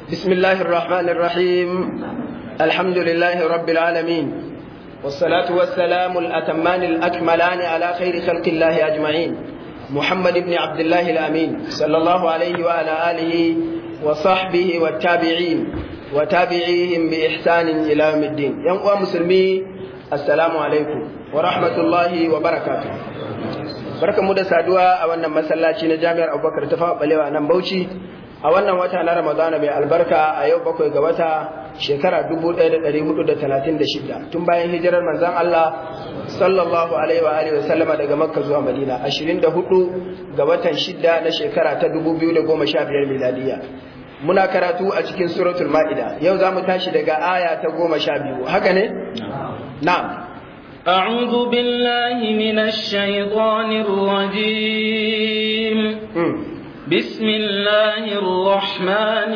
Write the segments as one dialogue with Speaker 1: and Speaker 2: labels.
Speaker 1: بسم الله الرحمن الرحيم الحمد لله رب العالمين والصلاة والسلام الأتمان الأكملان على خير خلق الله أجمعين محمد بن عبد الله الأمين صلى الله عليه وعلى آله وصحبه والتابعين وتابعيهم بإحسان إلى يوم الدين يوم مسلمي السلام عليكم ورحمة الله وبركاته barkan mu da saduwa a wannan masallaci na jami'ar abubakar ta fawa balewa nan bauchi a wannan wata na ramadana mai albarka a yau bakwai ga wata shekara 1436 tun bayan hijirar manzon Allah sallallahu alaihi wa alihi wa sallama daga makka zuwa madina 24 ga watan shidda na shekara ta 2015 miladiya muna karatu a cikin suratul ma'ida yau za mu tashi daga aya ta goma sha biyu haka ne na'am
Speaker 2: أعوذ بالله من الشيطان الرجيم بسم الله الرحمن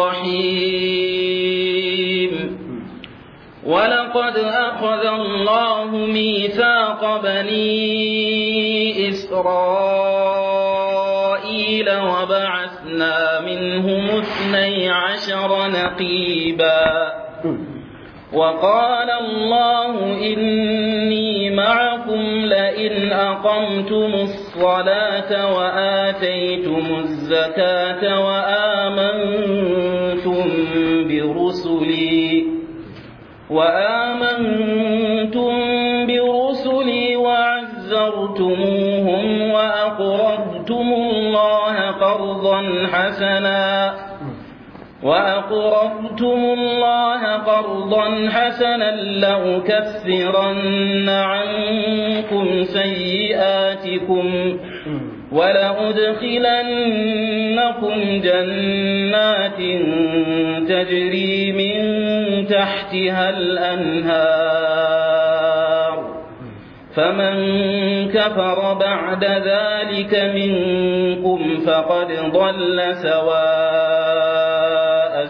Speaker 2: الرحيم ولقد أخذ الله ميثاق بني إسرائيل وبعثنا منهم اثني عشر نقيبا وقال الله إني معكم لئن أقمتم الصلاة وآتيتم الزكاة وآمنتم برسلي وآمنتم برسلي وعزرتموهم وأقرضتم الله قرضا حسنا وأقرضتم الله قرضا حسنا لأكفرن عنكم سيئاتكم ولأدخلنكم جنات تجري من تحتها الأنهار فمن كفر بعد ذلك منكم فقد ضل سواء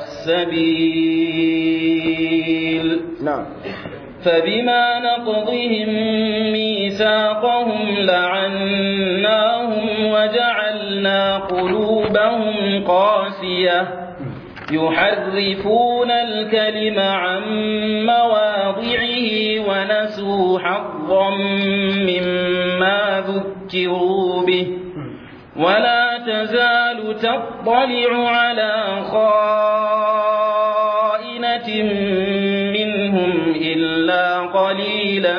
Speaker 2: السبيل
Speaker 1: نعم
Speaker 2: فبما نقضهم ميثاقهم لعناهم وجعلنا قلوبهم قاسية يحرفون الكلم عن مواضعه ونسوا حظا مما ذكروا به ولا تزال تطلع على خائنة منهم إلا قليلا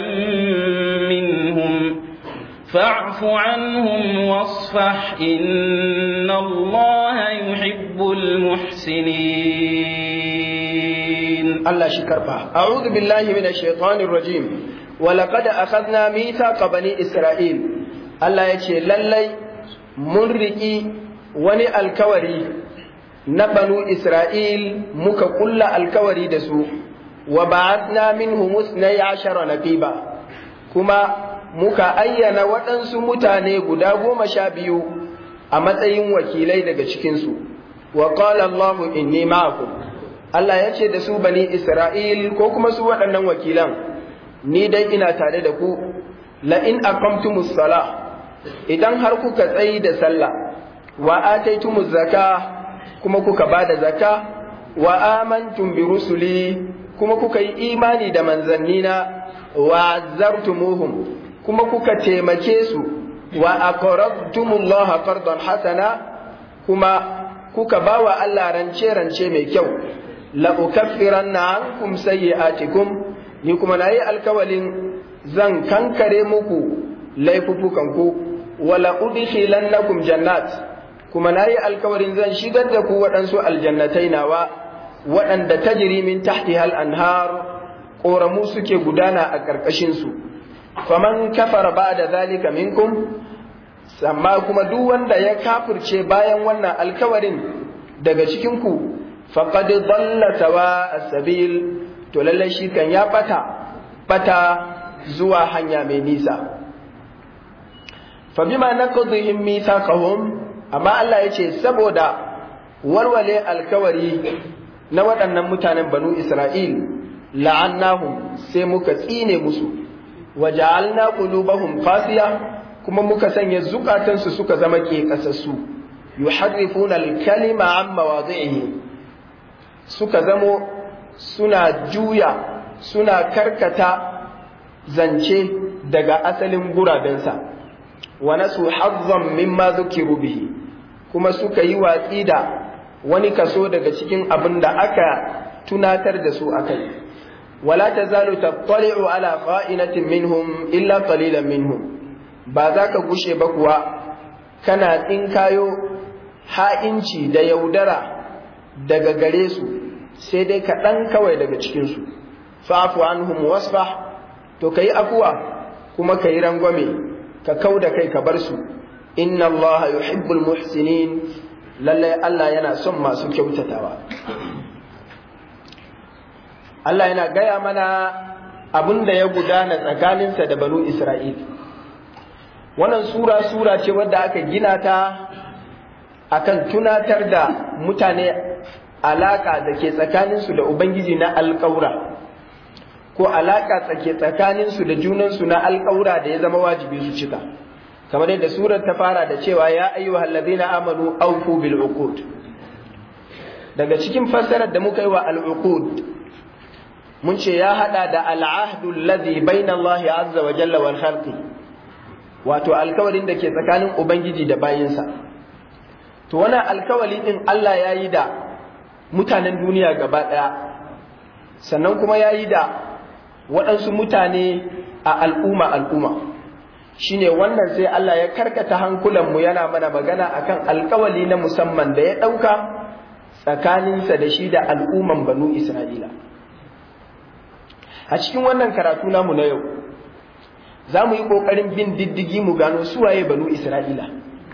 Speaker 2: منهم فاعف عنهم واصفح إن الله يحب المحسنين
Speaker 1: الله شكرا أعوذ بالله من الشيطان الرجيم ولقد أخذنا ميثاق بني إسرائيل الله يشي للي منرئي وني الكوري نبنو إسرائيل مك كل الكوري دسو وبعثنا منهم اثني عشر نقيبا كما muka ayyana waɗansu mutane guda goma sha biyu a matsayin wakilai daga cikinsu wa qala Allahu inni ma'akum Allah ya ce da su bani Isra'il ko kuma su waɗannan wakilan ni dai ina tare da ku la in aqamtumus sala idan har kuka tsayi da sallah wa ataitumuz zaka kuma kuka bada zaka wa amantum bi rusuli kuma kuka yi imani da manzannina wa azzartumuhum kuma kuka taimake su wa aqradtumullah qardan hasana kuma kuka bawa Allah rance rance mai kyau la ukaffiranna ankum sayyi'atikum ni kuma nayi alkawalin zan kankare muku laifufukan ku wala udkhilannakum jannat kuma nayi alkawalin zan shigar da ku waɗansu aljannatai nawa waɗanda tajri min tahtiha al-anhar ƙoramu suke gudana a ƙarƙashin su faman kafara ba da zalika minkum amma kuma duk wanda ya kafirce bayan wannan alkawarin daga cikinku faqad dalla sawa as-sabil to lalle shi kan ya bata bata zuwa hanya mai nisa fa bima naqdihim mithaqahum amma Allah yace saboda warware alkawari na waɗannan mutanen banu Isra'il la'annahum sai muka tsine musu waja'alna qulubahum qasiya kuma muka sanya zukatansu suka zama ke kasassu yuharrifuna al-kalima an mawadhi'ihi suka zamo suna juya suna karkata zance daga asalin gurabensa wa nasu hazzan mimma zukiru bihi kuma suka yi watsi da wani kaso daga cikin abin da aka tunatar da su akai wala tazalu tattali'u ala qa'inatin minhum illa qalilan minhum ba za ka gushe ba kuwa kana tsinkayo ha'inci da yaudara daga gare su sai dai kaɗan kawai daga cikinsu fa'afu anhum wasfah to ka yi afuwa kuma ka yi rangwame ka kau da kai ka bar su inna allaha yuhibbul muhsinin lallai Allah yana son masu kyautatawa Allah yana gaya mana abin da ya gudana tsakaninsa da banu Isra'il wannan sura sura ce wadda aka gina ta akan tunatar da mutane alaka da ke tsakaninsu da Ubangiji na alƙaura ko alaka tsake tsakaninsu da junansu na alƙaura da ya zama wajibi su cika kamar yadda surar ta fara da cewa ya ayyuhal ladina amanu awfu bil uqud daga cikin fassarar da muka yi wa al uqud mun ce ya hada da al ahdu alladhi baina Allah azza wa jalla wal khalqi wato alkawarin da ke tsakanin ubangiji da bayinsa to wannan alkawali din Allah ya yi da mutanen duniya gaba ɗaya sannan kuma ya yi da waɗansu mutane a al'umma al'umma shine wannan sai Allah ya karkata hankulanmu yana mana magana akan alkawali na musamman da ya ɗauka tsakaninsa da shi da al'umman banu Isra'ila a cikin wannan karatu namu na yau za mu yi ƙoƙarin bin diddigi mu gano suwaye banu Isra'ila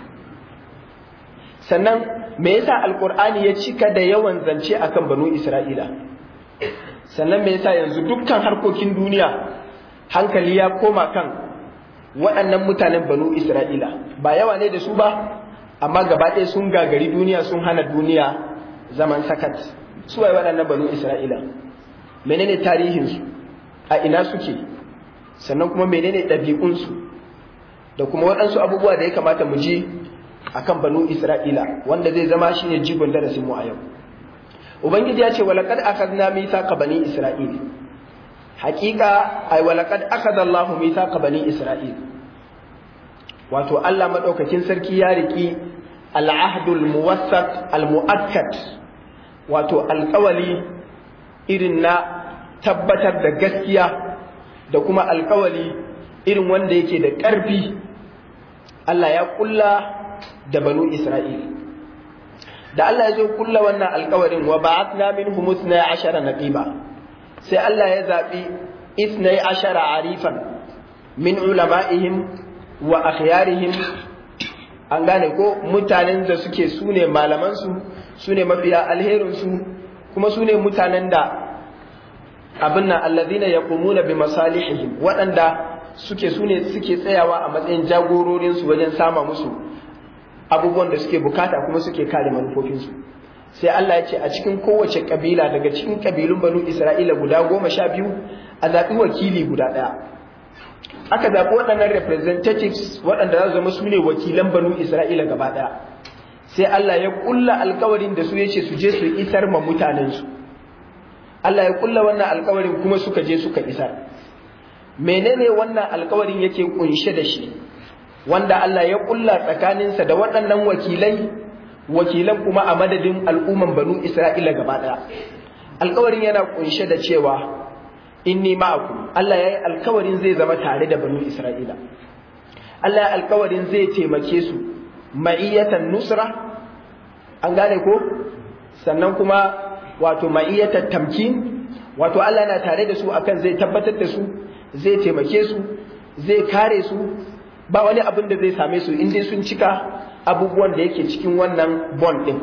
Speaker 1: sannan me yasa alkur'ani ya cika da yawan zance akan banu isra'ila sannan me yasa yanzu dukkan harkokin duniya hankali ya koma kan waɗannan mutanen banu isra'ila ba yawa ne da su ba amma gaba ɗaya sun gagari duniya sun hana duniya zaman sakat su waye waɗannan banu isra'ila menene tarihinsu a ina suke sannan kuma menene ɗabi'unsu da kuma waɗansu abubuwa da ya kamata mu ji akan banu Isra'ila wanda zai zama shine jigon darasin mu a yau Ubangiji ya ce walaqad akhadna mithaqa bani Isra'il haqiqa ay walaqad akhadha Allahu mithaqa bani Isra'il wato Allah madaukakin sarki ya riki al-ahdul muwassat al-mu'akkad wato alƙawali irin na tabbatar da gaskiya da kuma alƙawali irin wanda yake da ƙarfi Allah ya kulla da banu Isra'il. Da Allah ya zo kulla wannan alkawarin wa ba'athna minhum ithnay ashara naqiba sai Allah ya zaɓi ithnay ashara arifan min ulama'ihim wa akhyarihim an gane ko mutanen da suke sune malaman su sune mafiya alherin su kuma sune mutanen da abin nan alladhina yaqumuna bi masalihihim waɗanda suke sune suke tsayawa a matsayin jagororin su wajen sama musu abubuwan da suke bukata kuma suke kare manufofinsu sai Allah ya ce a cikin kowace kabila daga cikin kabilun banu Isra'ila guda goma sha biyu a zaɓi wakili guda ɗaya aka zaɓi waɗannan representatives waɗanda za su zama su ne wakilan banu Isra'ila gaba ɗaya sai Allah ya ƙulla alkawarin da su ya ce su je su isar ma mutanensu Allah ya ƙulla wannan alkawarin kuma suka je suka isar menene wannan alkawarin yake kunshe da shi wanda Allah ya kulla tsakaninsa da waɗannan wakilai wakilan kuma a madadin al'umman banu Isra'ila gaba ɗaya. Alkawarin yana kunshe da cewa inni ma'akum Allah ya yi alkawarin zai zama tare da banu Isra'ila. Allah ya alkawarin zai taimake su ma'iyyatan nusra an gane ko sannan kuma wato ma'iyyatan tamkin wato Allah yana tare da su akan zai tabbatar da su zai taimake su zai kare su ba wani abin da zai same su in dai sun cika abubuwan da yake cikin wannan bond din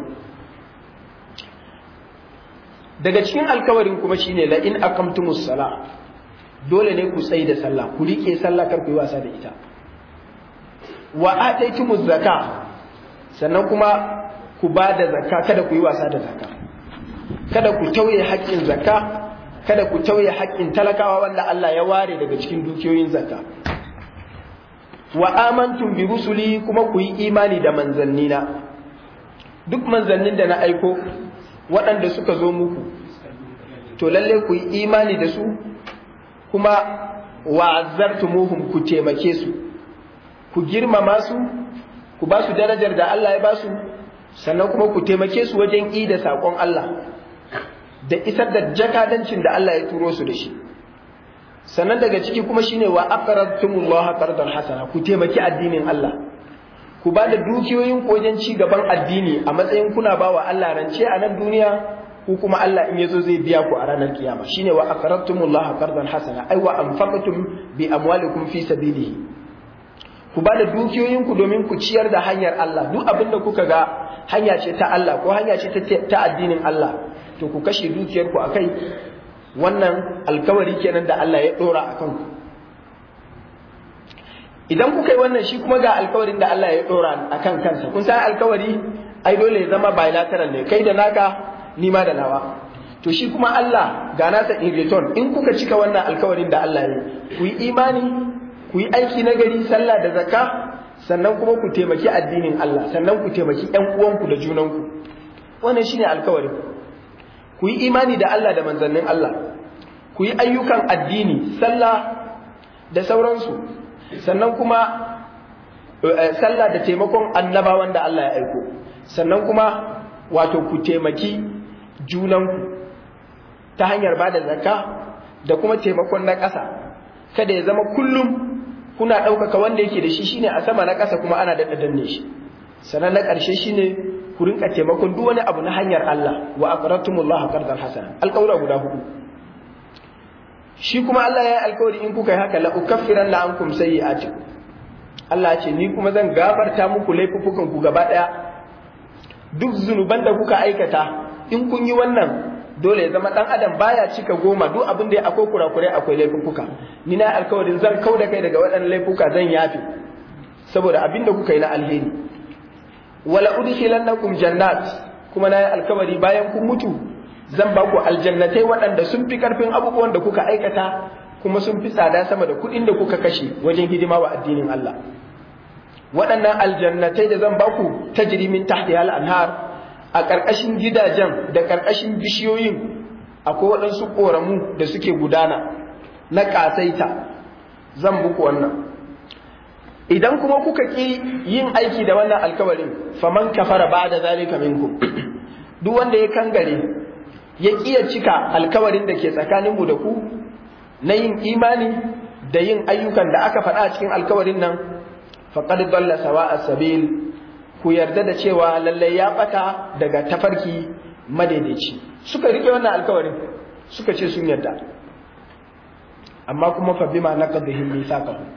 Speaker 1: daga cikin alkawarin kuma shine la in aqamtumus sala dole ne ku tsayi da sallah ku rike sallah kar ku yi wasa da ita wa ataitumuz zaka sannan kuma ku ba da zakka kada ku yi wasa da zakka kada ku tauye haƙƙin zakka kada ku tauye haƙƙin talakawa wanda Allah ya ware daga cikin dukiyoyin zakka wa amantum bi rusuli kuma ku yi imani da manzannina duk manzannin da na aiko waɗanda suka zo muku to lalle ku yi imani da su kuma wa'azzartumuhum ku taimake su ku girmama su ku ba su darajar da Allah ya ba su sannan kuma ku taimake su wajen yi da saƙon Allah da isar da jakadancin da Allah ya turo su da shi sannan daga ciki kuma shine wa aqradtumullaha qardan hasana ku taimaki addinin Allah ku ba da dukiyoyin ku wajen ci gaban addini a matsayin kuna ba wa Allah rance a nan duniya ku kuma Allah in yazo zai biya ku a ranar kiyama shine wa aqradtumullaha qardan hasana ai wa anfaqtum bi amwalikum fi sabilihi ku ba da dukiyoyin ku domin ku ciyar da hanyar Allah duk abin da kuka ga hanya ce ta Allah ko hanya ce ta addinin Allah to ku kashe dukiyar ku akai wannan alkawari kenan da Allah ya dora akan ku idan kuka yi wannan shi kuma ga alkawarin da Allah ya dora akan kansa kun san alkawari ai dole ya zama bilateral ne kai da naka ni ma da nawa to shi kuma Allah ga nasa in return in kuka cika wannan alkawarin da Allah ya ku yi imani ku yi aiki na gari sallah da zakka sannan kuma ku taimaki addinin Allah sannan ku taimaki ƴan uwanku da junanku wannan shine alkawarin ku yi imani da Allah da manzannin Allah ku yi ayyukan addini sallah da sauransu sannan kuma sallah da taimakon annabawan da Allah ya aiko sannan kuma wato ku taimaki junanku ta hanyar ba da zakka da kuma taimakon na ƙasa kada ya zama kullum kuna ɗaukaka wanda yake da shi shine a sama na ƙasa kuma ana daɗa danne shi sannan na ƙarshe shine ku rinka taimakon duk wani abu na hanyar Allah wa aqradtumullah qardan hasana alƙawura guda hudu shi kuma Allah ya yi alƙawari in kuka yi haka la ukaffiran la ankum sayyi'atikum Allah ya ce ni kuma zan gafarta muku laifukan ku gaba ɗaya duk zunuban da kuka aikata in kun yi wannan dole ya zama dan adam baya cika goma duk abin da akwai kurakurai akwai laifuka ni na alkawarin zan kau da kai daga waɗannan laifuka zan yafe saboda abin da kuka yi na alheri wala udkhilannakum jannat kuma na yi alkawari bayan kun mutu zan ba ku aljannatai waɗanda sun fi karfin abubuwan da kuka aikata kuma sun fi tsada sama da kuɗin da kuka kashe wajen hidima wa addinin Allah waɗannan aljannatai da zan ba ku tajri min tahtiha al-anhar a ƙarƙashin gidajen da ƙarƙashin bishiyoyin akwai waɗansu ƙoramu da suke gudana na ƙasaita zan buku wannan idan kuma kuka ƙi yin aiki da wannan alkawarin faman kafara ba da zalika minkum duk wanda ya kangare ya ƙiya cika alkawarin da ke tsakaninmu da ku na yin imani da yin ayyukan da aka faɗa a cikin alkawarin nan faqad dalla sawa'a sabil ku yarda da cewa lallai ya bata daga tafarki madaidaici suka rike wannan alkawarin suka ce sun yarda amma kuma fa bima naqadhihim mithaqahum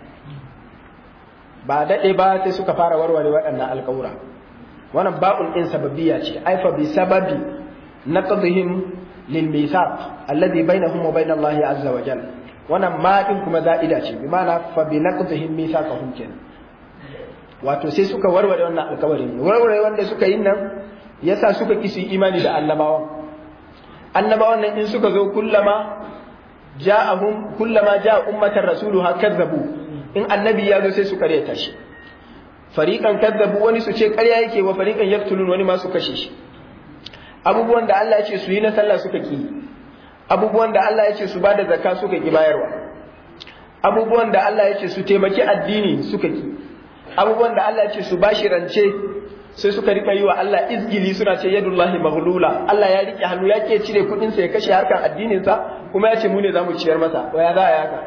Speaker 1: ba dade ba sai suka fara warware waɗannan alkawura wannan ba'un din sababiyya ce ai fa bi sababi naqadhihim lil mithaq alladhi bainahum wa bain Allah azza wa jalla wannan ma din kuma za'ida ce bi ma'ana fa bi naqadhihim mithaqahum kenan wato sai suka warware wannan alkawarin warware wanda suka yi nan yasa suka kisi imani da annabawan annabawan nan in suka zo kullama ja'ahum kullama ja'a ummatan rasuluha kadzabu in annabi ya zo sai su karyata shi fariqan kadzabu wani su ce karya yake wa fariqan yaktulun wani ma su kashe shi abubuwan da Allah ya ce su yi na sallah suka ki abubuwan da Allah ya ce su bada zakka suka ki bayarwa abubuwan da Allah ya ce su taimaki addini suka ki abubuwan da Allah ya ce su bashi rance sai suka rika yi wa Allah izgili suna ce yadullahi maghlula Allah ya rike hannu ya ke cire kudin sa ya kashe harkan addinin sa kuma ya ce mu ne zamu ciyar masa wa ya za a yaka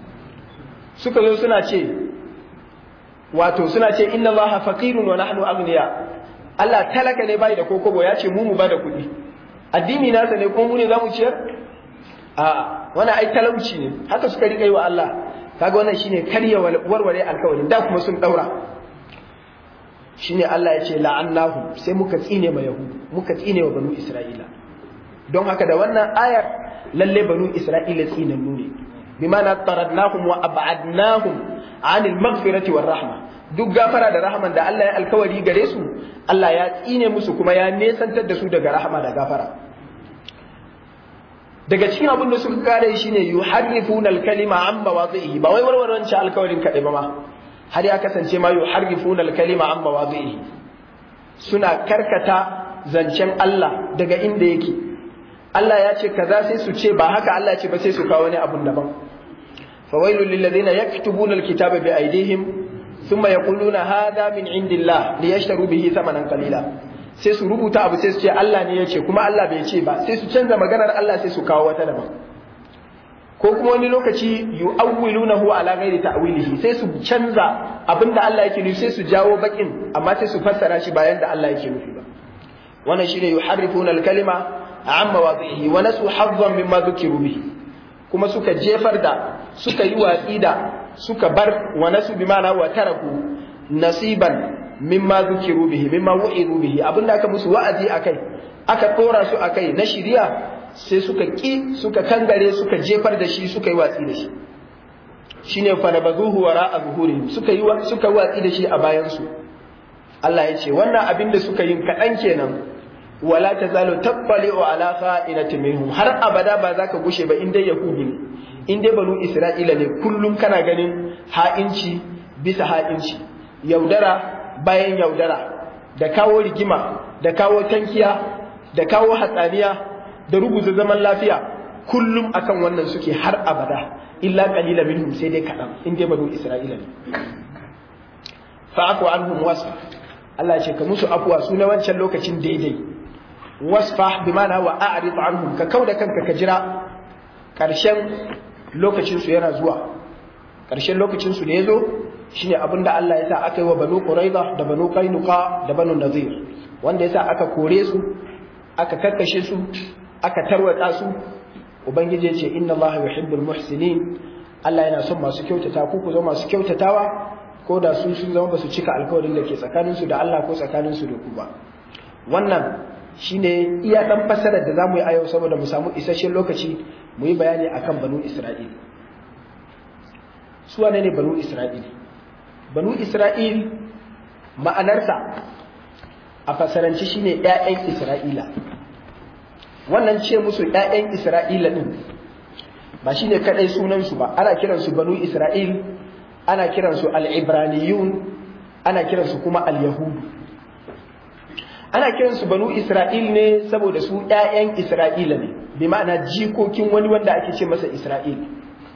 Speaker 1: suka zo suna ce wato suna ce inna Allah faqirun wa nahnu aghniya Allah talaka ne bai da kokobo ya ce mu mu bada kudi addini nasa ne kuma mu ne zamu ciyar a wannan ai talauci ne haka suka rika yi wa Allah kaga wannan shine karya warware alkawarin da kuma sun daura shine Allah ya ce la'annahu sai muka tsine ma yahudu muka tsine wa banu isra'ila don haka da wannan ayar lalle banu isra'ila tsinannu ne bimana taradnahum wa ab'adnahum 'anil maghfirati war rahma duk gafara da rahman da Allah ya alkawari gare su Allah ya tsine musu kuma ya nesantar da su daga rahama da gafara daga cikin abin da suka kare shi ne yuharrifuna al-kalima an mawadhihi ba wai warwaran ci alkawarin kadai ba ma har ya kasance ma yuharrifuna al-kalima an mawadhihi suna karkata zancen Allah daga inda yake Allah ya ce kaza sai su ce ba haka Allah ya ce ba sai su kawo wani abun daban fawailul lil ladina yaktubuna alkitaba bi aydihim thumma yaquluna hadha min indillah liyashtaru bihi thamanan qalila sai su rubuta abu sai su ce Allah ne ya ce kuma Allah bai ce ba sai su canza maganar Allah sai su kawo wata daban ko kuma wani lokaci yu'awwilunahu ala ghairi ta'wilihi sai su canza abinda Allah yake nufi sai su jawo bakin amma sai su fassara shi bayan da Allah yake nufi ba wannan shine yuharrifuna al-kalima an mawadhihi wa nasu hazzan mimma dhukiru bihi kuma suka jefar da suka yi watsi da suka bar wa nasu bimana wa taraku nasiban mimma dhukiru bihi mimma wu'idu bihi abinda aka musu wa'azi akai aka dora su akai na shiriya sai suka ƙi suka kangare suka jefar da shi suka yi watsi da shi shine fa nabazuhu wara azhurihim suka yi suka watsi da shi a bayan su Allah ya ce wannan abin da suka yi kaɗan kenan wala tazalu tabbali'u ala kha'inatin minhum har abada ba za ka gushe ba in dai yahudi ne in dai banu isra'ila ne kullum kana ganin ha'inci bisa ha'inci yaudara bayan yaudara da kawo rigima da kawo tankiya da kawo hatsaniya da rubuta zaman lafiya kullum akan wannan suke har abada illa qalila minhum sai dai kadan in dai banu isra'ila ne fa'aku anhum wasfa Allah ya ce ka musu afwa su na wancan lokacin daidai wasfa bi ma'ana wa a'rid anhum ka kauda kanka ka jira karshen lokacin su yana zuwa karshen lokacin su da yazo shine abinda Allah ya sa aka yi wa banu quraiza da banu qainuqa da banu nazir wanda ya sa aka kore su aka kakkashe su aka tarwatsa su ubangiji ya ce inna Allah yuhibbul muhsinin Allah yana son masu kyautata ku ku zama masu kyautatawa ko da su sun zama basu cika alkawarin da ke tsakanin su da Allah ko tsakanin su da ku ba wannan shine iya dan fasarar da zamu yi a yau saboda mu samu isasshen lokaci mu yi bayani akan banu Isra'il su wane ne banu Isra'il banu Isra'il ma'anarsa a fasaranci shine ƴaƴan Isra'ila wannan ce musu ƴaƴan Isra'ila din ba shine kadai sunan su ba ana kiran su banu Isra'il ana kiran su al-ibraniyun ana kiran su kuma al-yahud ana kiran su banu Isra'il ne saboda su ƴaƴan Isra'ila ne bi ma'ana jikokin wani wanda ake ce masa Isra'il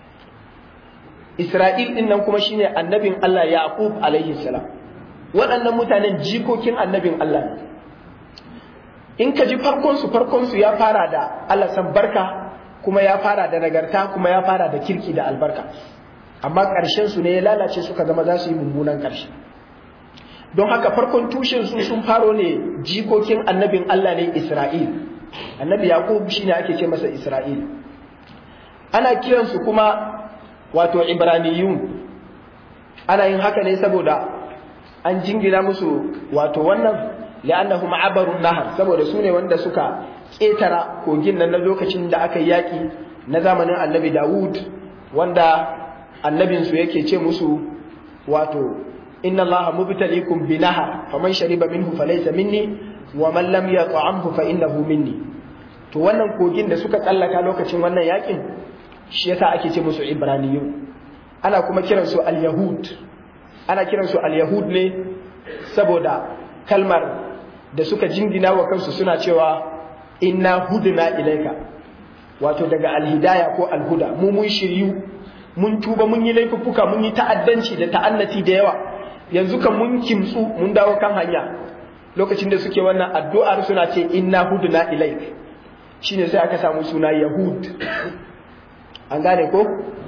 Speaker 1: Isra'il din nan kuma shine annabin Allah Yaqub alaihi salam waɗannan mutanen jikokin annabin Allah ne in ka ji farkonsu farkonsu ya fara da Allah san barka kuma ya fara da nagarta kuma ya fara da kirki da albarka amma ƙarshen su ne ya lalace suka zama za su yi mummunan ƙarshe don haka farkon tushen su sun faro ne jikokin annabin Allah ne Isra'il annabi Yaqub shine ake ce masa Isra'il ana kiransu kuma wato Ibraniyun ana yin haka ne saboda an jingina musu wato wannan li'annahum abarun nahar saboda su ne wanda suka ƙetara kogin nan na lokacin da aka yi yaƙi na zamanin annabi Dawud wanda annabinsu yake ce musu wato inna allaha mubtaliikum bi nahar faman shariba minhu falaysa minni wa man lam yat'amhu fa innahu minni to wannan kogin da suka tsallaka lokacin wannan yaƙin shi yasa ake ce musu ibraniyu ana kuma kiransu al-yahud ana kiransu al-yahud ne saboda kalmar da suka jingina wa kansu suna cewa inna hudna ilaika wato daga alhidaya ko alhuda mu mun shiryu mun tuba mun yi laifuffuka mun yi ta'addanci da ta'annati da yawa yanzu kan mun kimtsu mun dawo kan hanya lokacin da suke wannan addu'ar suna ce inna hudna ilaik shine sai aka samu suna yahud an gane ko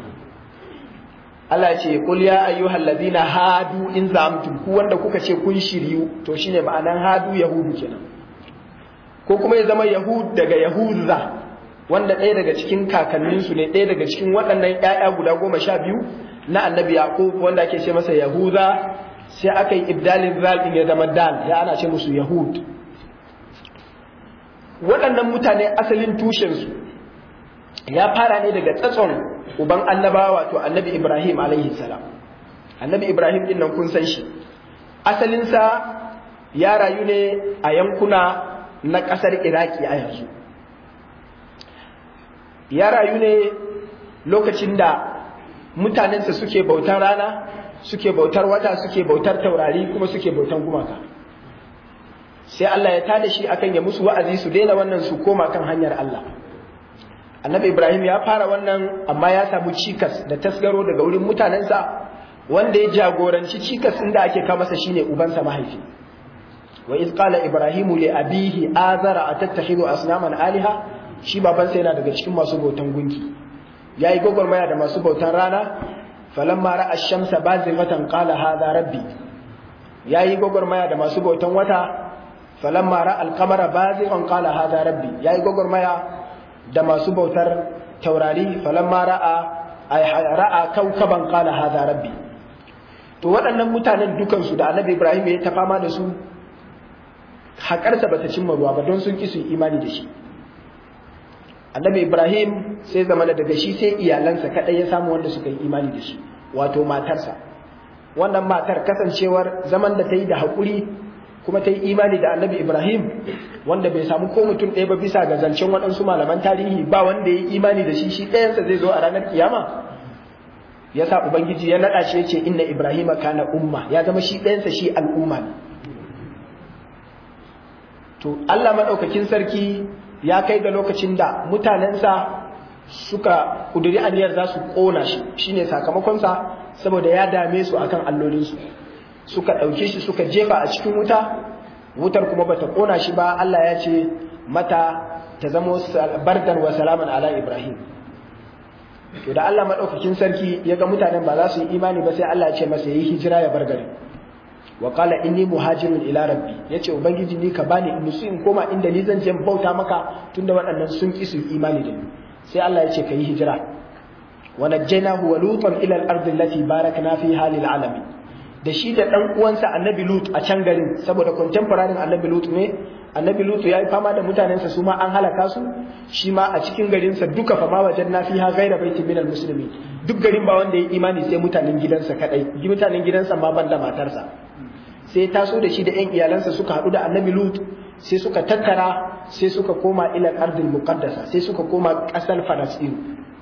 Speaker 1: Allah ce kul ya ayyuhal ladina hadu in zamtum ku wanda kuka ce kun shiryu to shine ma'anan hadu yahudu kenan ko kuma ya zama yahud daga yahuza wanda ɗaya daga cikin kakanninsu ne ɗaya daga cikin waɗannan ƴaƴa guda goma sha biyu na annabi yaqub wanda ake ce masa yahuza sai aka yi ibdalin zal din ya zama dal ya ana ce musu yahud waɗannan mutane asalin tushensu ya fara ne daga tsatson uban annabawa wato annabi Ibrahim alaihi salam annabi Ibrahim din nan kun san shi asalinsa ya rayu ne a yankuna na ƙasar Iraki a yanzu ya rayu ne lokacin da mutanensa suke bautar rana suke bautar wata suke bautar taurari kuma suke bautar gumaka sai Allah ya tada shi akan ya musu wa'azi su daina wannan su koma kan hanyar Allah annabi Ibrahim ya fara wannan amma ya samu cikas da tasgaro daga wurin mutanensa wanda ya jagoranci cikas inda ake kama masa shine ubansa mahaifi wa iz qala ibrahimu li abihi azara atattakhidhu asnaman aliha shi babansa yana daga cikin masu bautan gunki yayi gogormaya da masu bautan rana falamma ra'a ash-shamsa bazighatan qala hadha rabbi yayi gogormaya da masu bautan wata falamma ra'a al-qamara bazighan qala hadha rabbi yayi gogormaya da masu bautar taurari falamma ra'a ay ra'a kawkaban qala hadha rabbi to waɗannan mutanen dukansu da annabi Ibrahim ya ta fama da su haƙarsa bata cimma ruwa ba don sun ki su imani da shi annabi Ibrahim sai zama daga shi sai iyalansa kaɗai ya samu wanda suka yi imani da shi wato matarsa wannan matar kasancewar zaman da ta yi da haƙuri kuma ta yi imani da annabi Ibrahim wanda bai samu ko mutum ɗaya ba bisa ga zancen waɗansu malaman tarihi ba wanda ya yi imani da shi shi ɗayansa zai zo a ranar kiyama ya sa Ubangiji ya naɗa shi ya ce inna Ibrahim kana umma ya zama shi ɗayansa shi al'umma ne to Allah maɗaukakin sarki ya kai ga lokacin da mutanensa suka ƙuduri aniyar za su ƙona shi shine sakamakonsa saboda ya dame su akan allolinsu suka ɗauke shi suka jefa a cikin wuta wutar kuma bata ƙona shi ba Allah ya ce mata ta zama bardan wa salaman ala Ibrahim to da Allah maɗaukakin sarki ya ga mutanen ba za su yi imani ba sai Allah ya ce masa yi hijira ya bar gari wa qala inni muhajirun ila rabbi yace ubangiji ni ka bani in su in koma inda ni zan je bauta maka tunda waɗannan sun ki su imani da ni sai Allah ya ce ka yi hijira wa najjaynahu wa lutan ila al-ardi allati barakna fiha lil alamin da shi da dan uwansa annabi lut a can garin saboda contemporary annabi lut ne annabi lut ya yi fama da mutanensa su ma an halaka su shi ma a cikin garinsa duka fama wajen na fiha gaira baiti min musulmi duk garin ba wanda ya imani sai mutanen gidansa kadai mutanen gidansa ma banda matarsa sai taso da shi da ƴan iyalansa suka haɗu da annabi lut sai suka tattara sai suka koma ila ardil muqaddasa sai suka koma ƙasar falastinu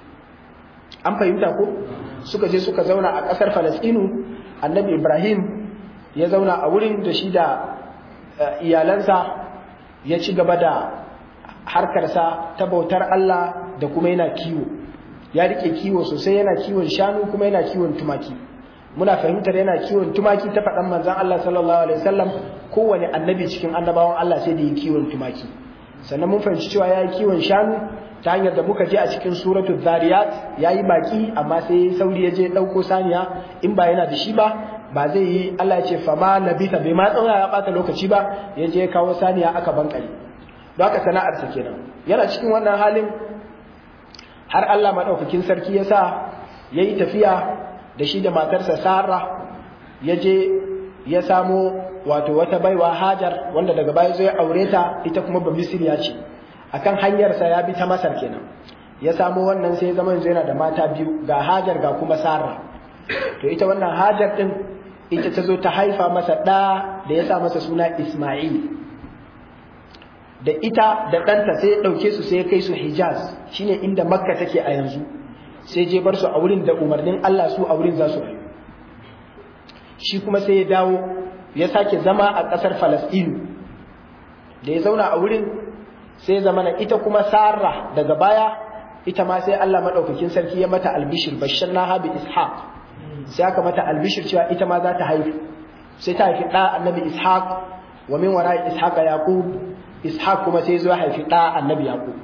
Speaker 1: an fahimta ko suka je suka zauna a ƙasar falastinu annabi ibrahim ya zauna a wurin da shi da iyalansa ya ci gaba da harkarsa ta bautar Allah da kuma yana kiwo ya rike kiwo sosai yana kiwon shanu kuma yana kiwon tumaki muna fahimtar yana kiwon tumaki ta faɗan manzon Allah sallallahu alaihi wasallam kowane annabi cikin annabawan Allah sai da yi kiwon tumaki sannan mun fahimci cewa ya yi kiwon shanu ta hanyar da muka je a cikin suratul zariyat ya yi baki amma sai sauri ya je ɗauko saniya in ba yana da shi ba ba zai yi Allah ya ce fama labita bai ma tsaya ya bata lokaci ba ya je kawo saniya aka bankare don haka sana'arsa kenan yana cikin wannan halin har Allah madaukakin sarki ya sa ya yi tafiya da shi da matarsa Sara ya je ya samo wato wata baiwa Hajar wanda daga baya zai aure ta ita kuma ba Misriya ce akan hanyarsa ya bi ta Masar kenan ya samo wannan sai zaman yana da mata biyu ga Hajar ga kuma Sara to ita wannan Hajar din ita ta zo ta haifa masa ɗa da ya sa masa suna Ismail da ita da ɗanta sai ya ɗauke su sai ya kai su Hijaz shine inda Makka take a yanzu sai je bar su a wurin da umarnin Allah su a wurin za su rayu shi kuma sai ya dawo ya sake zama a ƙasar Falasɗinu da ya zauna a wurin sai zama na ita kuma Sarah daga baya ita ma sai Allah maɗaukakin sarki ya mata albishir bashar na habi ishaq sai aka mata albishir cewa ita ma za ta haifu sai ta haifi ɗa annabi ishaq wa min wara ishaq yaqub ishaq kuma sai zo haifi ɗa annabi yaqub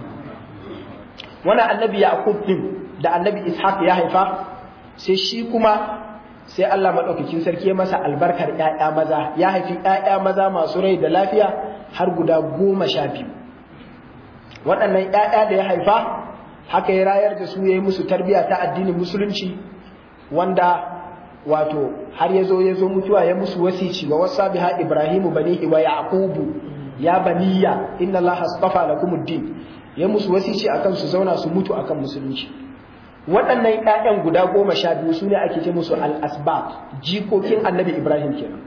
Speaker 1: wannan annabi yaqub din da annabi ishaq ya haifa sai shi kuma sai Allah madaukakin sarki ya masa albarkar ƴaƴa maza ya haifi ƴaƴa maza masu rai da lafiya har guda goma sha biyu waɗannan ƴaƴa da ya haifa haka ya rayar da su ya yi musu tarbiyya ta addinin musulunci wanda wato har ya zo ya zo mutuwa ya musu wasici wa wasa biha ibrahimu banihi wa yaqubu ya baniya inna allaha astafa lakumuddin ya musu wasici akan su zauna su mutu akan musulunci waɗannan ƴaƴan guda goma sha biyu su ne ake ce musu al-asbab jikokin annabi ibrahim kenan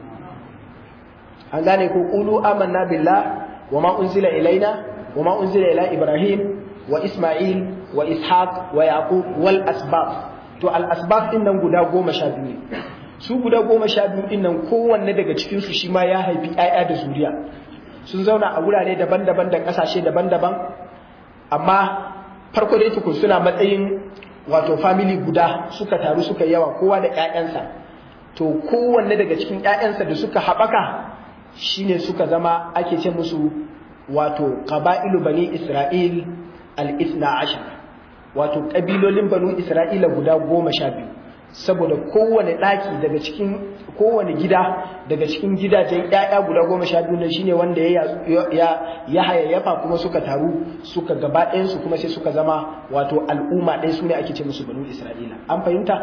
Speaker 1: an gane ko qulu amanna billah wa ma unzila ilaina wa ma unzila ila ibrahim wa isma'il wa ishaq wa yaqub wal asbab to al asbab din nan guda goma sha biyu ne su guda goma sha biyu din nan kowanne daga cikin su shi ma ya haifi ƴaƴa da zuriya sun zauna a wurare daban-daban da ƙasashe daban-daban amma farko dai tukun suna matsayin wato family guda suka taru suka yawa kowa da ƴaƴansa to kowanne daga cikin ƴaƴansa da suka haɓaka shine suka zama ake ce musu wato qaba'ilu bani isra'il al-ithna ashar wato ƙabilolin banu isra'ila guda goma sha biyu saboda kowane ɗaki daga cikin kowane gida daga cikin gidajen ƴaƴa guda goma sha biyu shine wanda ya ya hayayyafa kuma suka taru suka gaba ɗayansu kuma sai suka zama wato al'umma ɗaya su ne ake ce musu banu isra'ila an fahimta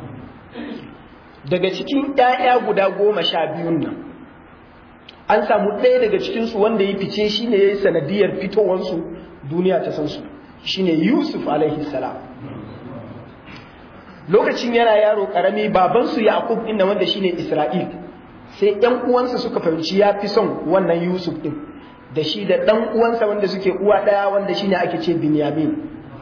Speaker 1: daga cikin ƴaƴa guda goma sha biyun nan an samu ɗaya daga cikinsu wanda ya fice shine ya yi sanadiyar fitowansu duniya ta san su shine yusuf alaihi salam lokacin yana yaro karami babansu Yaqub din wanda shine Isra'il sai ƴan uwansa suka fahimci ya fi son wannan Yusuf din da shi da ɗan uwansa wanda suke uwa ɗaya wanda shine ake ce Binyamin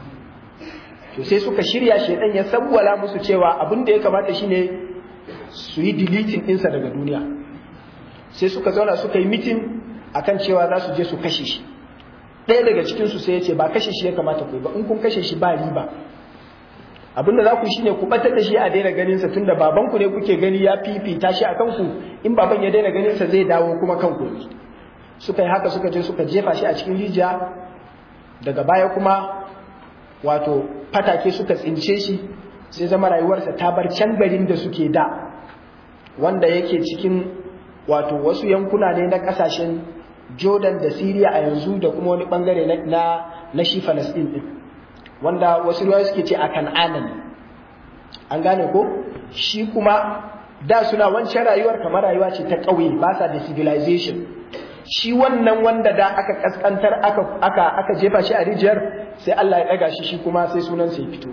Speaker 1: to sai suka shirya shedan ya sabwala musu cewa abin da ya kamata shine su yi deleting ɗinsa daga duniya sai suka zauna suka yi mitin akan cewa za su je su kashe shi ɗaya daga cikinsu sai ya ce ba kashe shi ya kamata ku yi ba in kun kashe shi ba riba abinda za ku shine ku batar da shi a daina ganin sa tunda baban ku ne kuke gani ya fifita shi akan ku in baban ya daina ganin sa zai dawo kuma kan ku suka yi haka suka je suka jefa shi a cikin rijiya daga baya kuma wato fatake suka tsince shi sai zama rayuwarsa ta bar can garin da suke da wanda yake cikin wato wasu yankuna ne na kasashen Jordan da Syria a yanzu da kuma wani bangare na na shi Palestine din wanda wasu ruwa suke ce a kan'ana ne an gane ko shi kuma da suna wancan rayuwar kamar rayuwa ce ta ƙauye ba sa da civilization shi wannan wanda da aka kaskantar aka aka aka jefa shi a rijiyar sai Allah ya ɗaga shi shi kuma sai sunan sai fito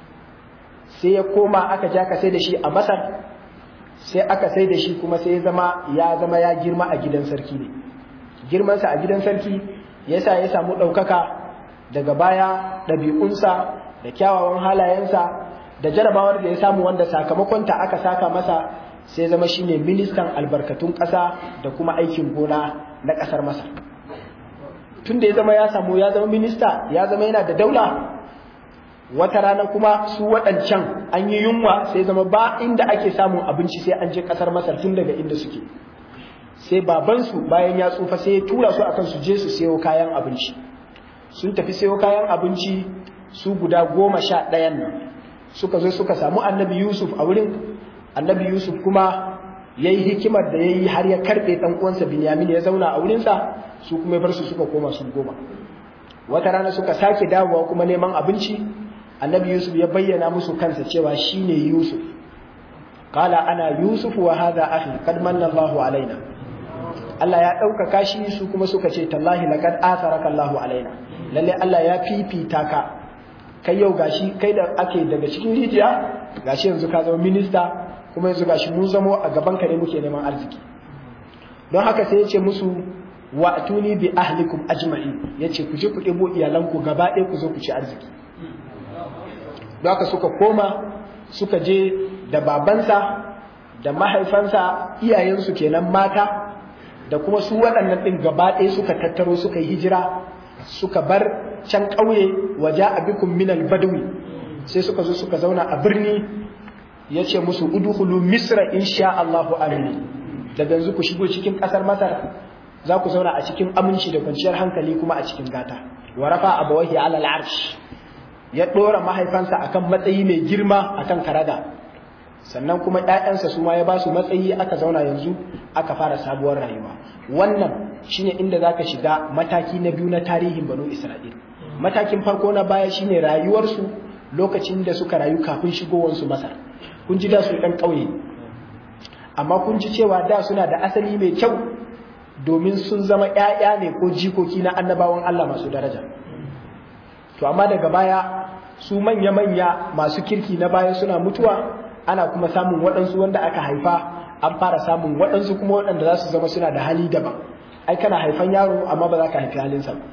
Speaker 1: sai ya koma aka ja ka sai da shi a Masar sai aka sai da shi kuma sai ya zama ya zama ya girma a gidan sarki ne girmansa a gidan sarki yasa ya samu ɗaukaka daga baya ɗabi'unsa da kyawawan halayensa da jarabawar da ya samu wanda sakamakonta aka saka masa sai zama shine ministan albarkatun ƙasa da kuma aikin gona na ƙasar masa tun da ya zama ya samu ya zama minista ya zama yana da daula wata rana kuma su waɗancan an yi yunwa sai zama ba inda ake samun abinci sai an je ƙasar masar tun daga inda suke sai babansu bayan ya tsufa sai ya tura su akan su je su sayo kayan abinci sun tafi sayo kayan abinci su guda goma sha ɗayan nan suka zo suka samu annabi yusuf a wurin annabi yusuf kuma ya yi hikimar da ya yi har ya karɓe ɗan uwansa binyamin ya zauna a wurinsa su kuma ya bar su suka koma su goma wata rana suka sake dawowa kuma neman abinci annabi yusuf ya bayyana musu kansa cewa shine yusuf qala ana yusuf wa hadha akhi qad manna Allahu alaina Allah ya ɗaukaka shi su kuma suka ce tallahi laqad atharaka Allahu alaina lalle Allah ya fifita ka kai yau gashi kai da ake daga cikin rijiya gashi yanzu ka zama minista kuma yanzu gashi mun zamo a gaban ka ne muke neman arziki don haka sai ya ce musu wa atuni bi ahlikum ajma'in yace ku je ku ɗebo iyalanku gaba ɗaya ku zo ku ci arziki don haka suka koma suka je da babansa da mahaifansa iyayensu kenan mata da kuma su waɗannan ɗin gaba ɗaya suka tattaro suka yi hijira suka bar can ƙauye waje a bikun minal badawi sai suka zo suka zauna a birni ya ce musu udhulu misra insha Allahu amini daga yanzu ku shigo cikin ƙasar masar za ku zauna a cikin aminci da kwanciyar hankali kuma a cikin gata wa rafa abawahi ala al'arsh ya ɗora mahaifansa akan matsayi mai girma akan karaga sannan kuma ‘ya'yansa su ma ya ba su matsayi aka zauna yanzu aka fara sabuwar rayuwa wannan shine inda za ka shiga mataki na biyu na tarihin banu isra'il matakin farko na baya shine rayuwarsu lokacin da suka rayu kafin shigowarsu masar kun ji da su ɗan ƙauye amma kun ji cewa da suna da asali mai kyau domin sun zama ‘ya'ya ne ko jikoki na annabawan Allah masu daraja to amma daga baya su manya-manya masu kirki na baya suna mutuwa ana kuma samun waɗansu wanda aka haifa an fara samun waɗansu kuma waɗanda za su zama suna da hali daban ai kana haifan yaro amma ba za ka haifi halinsa ba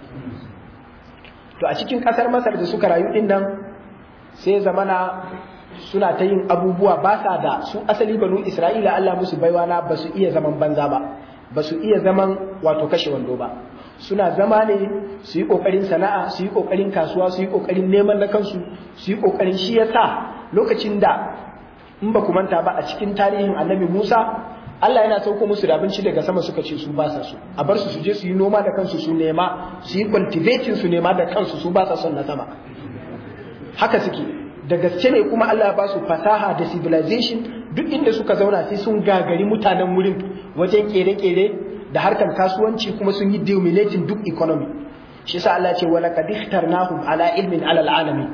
Speaker 1: to a cikin ƙasar masar da suka rayu ɗin nan sai zamana suna ta yin abubuwa ba sa da su asali banu isra'ila allah musu baiwa na ba su iya zaman banza ba ba su iya zaman wato kashe wando ba suna zama ne su yi ƙoƙarin sana'a su yi ƙoƙarin kasuwa su yi ƙoƙarin neman na kansu su yi ƙoƙarin shi yasa lokacin da in ba ku manta ba a cikin tarihin annabi Musa Allah yana sauko musu da abinci daga sama suka ce su ba sa so a bar su su je su yi noma da kansu su nema su yi cultivating su nema da kansu su ba sa son na sama haka suke da gaske ne kuma Allah ya ba su fasaha da civilization duk inda suka zauna sai sun gagari mutanen wurin wajen kere-kere da harkar kasuwanci kuma sun yi dominating duk economy shi yasa Allah ya ce wala qad ikhtarnahum ala ilmin ala alamin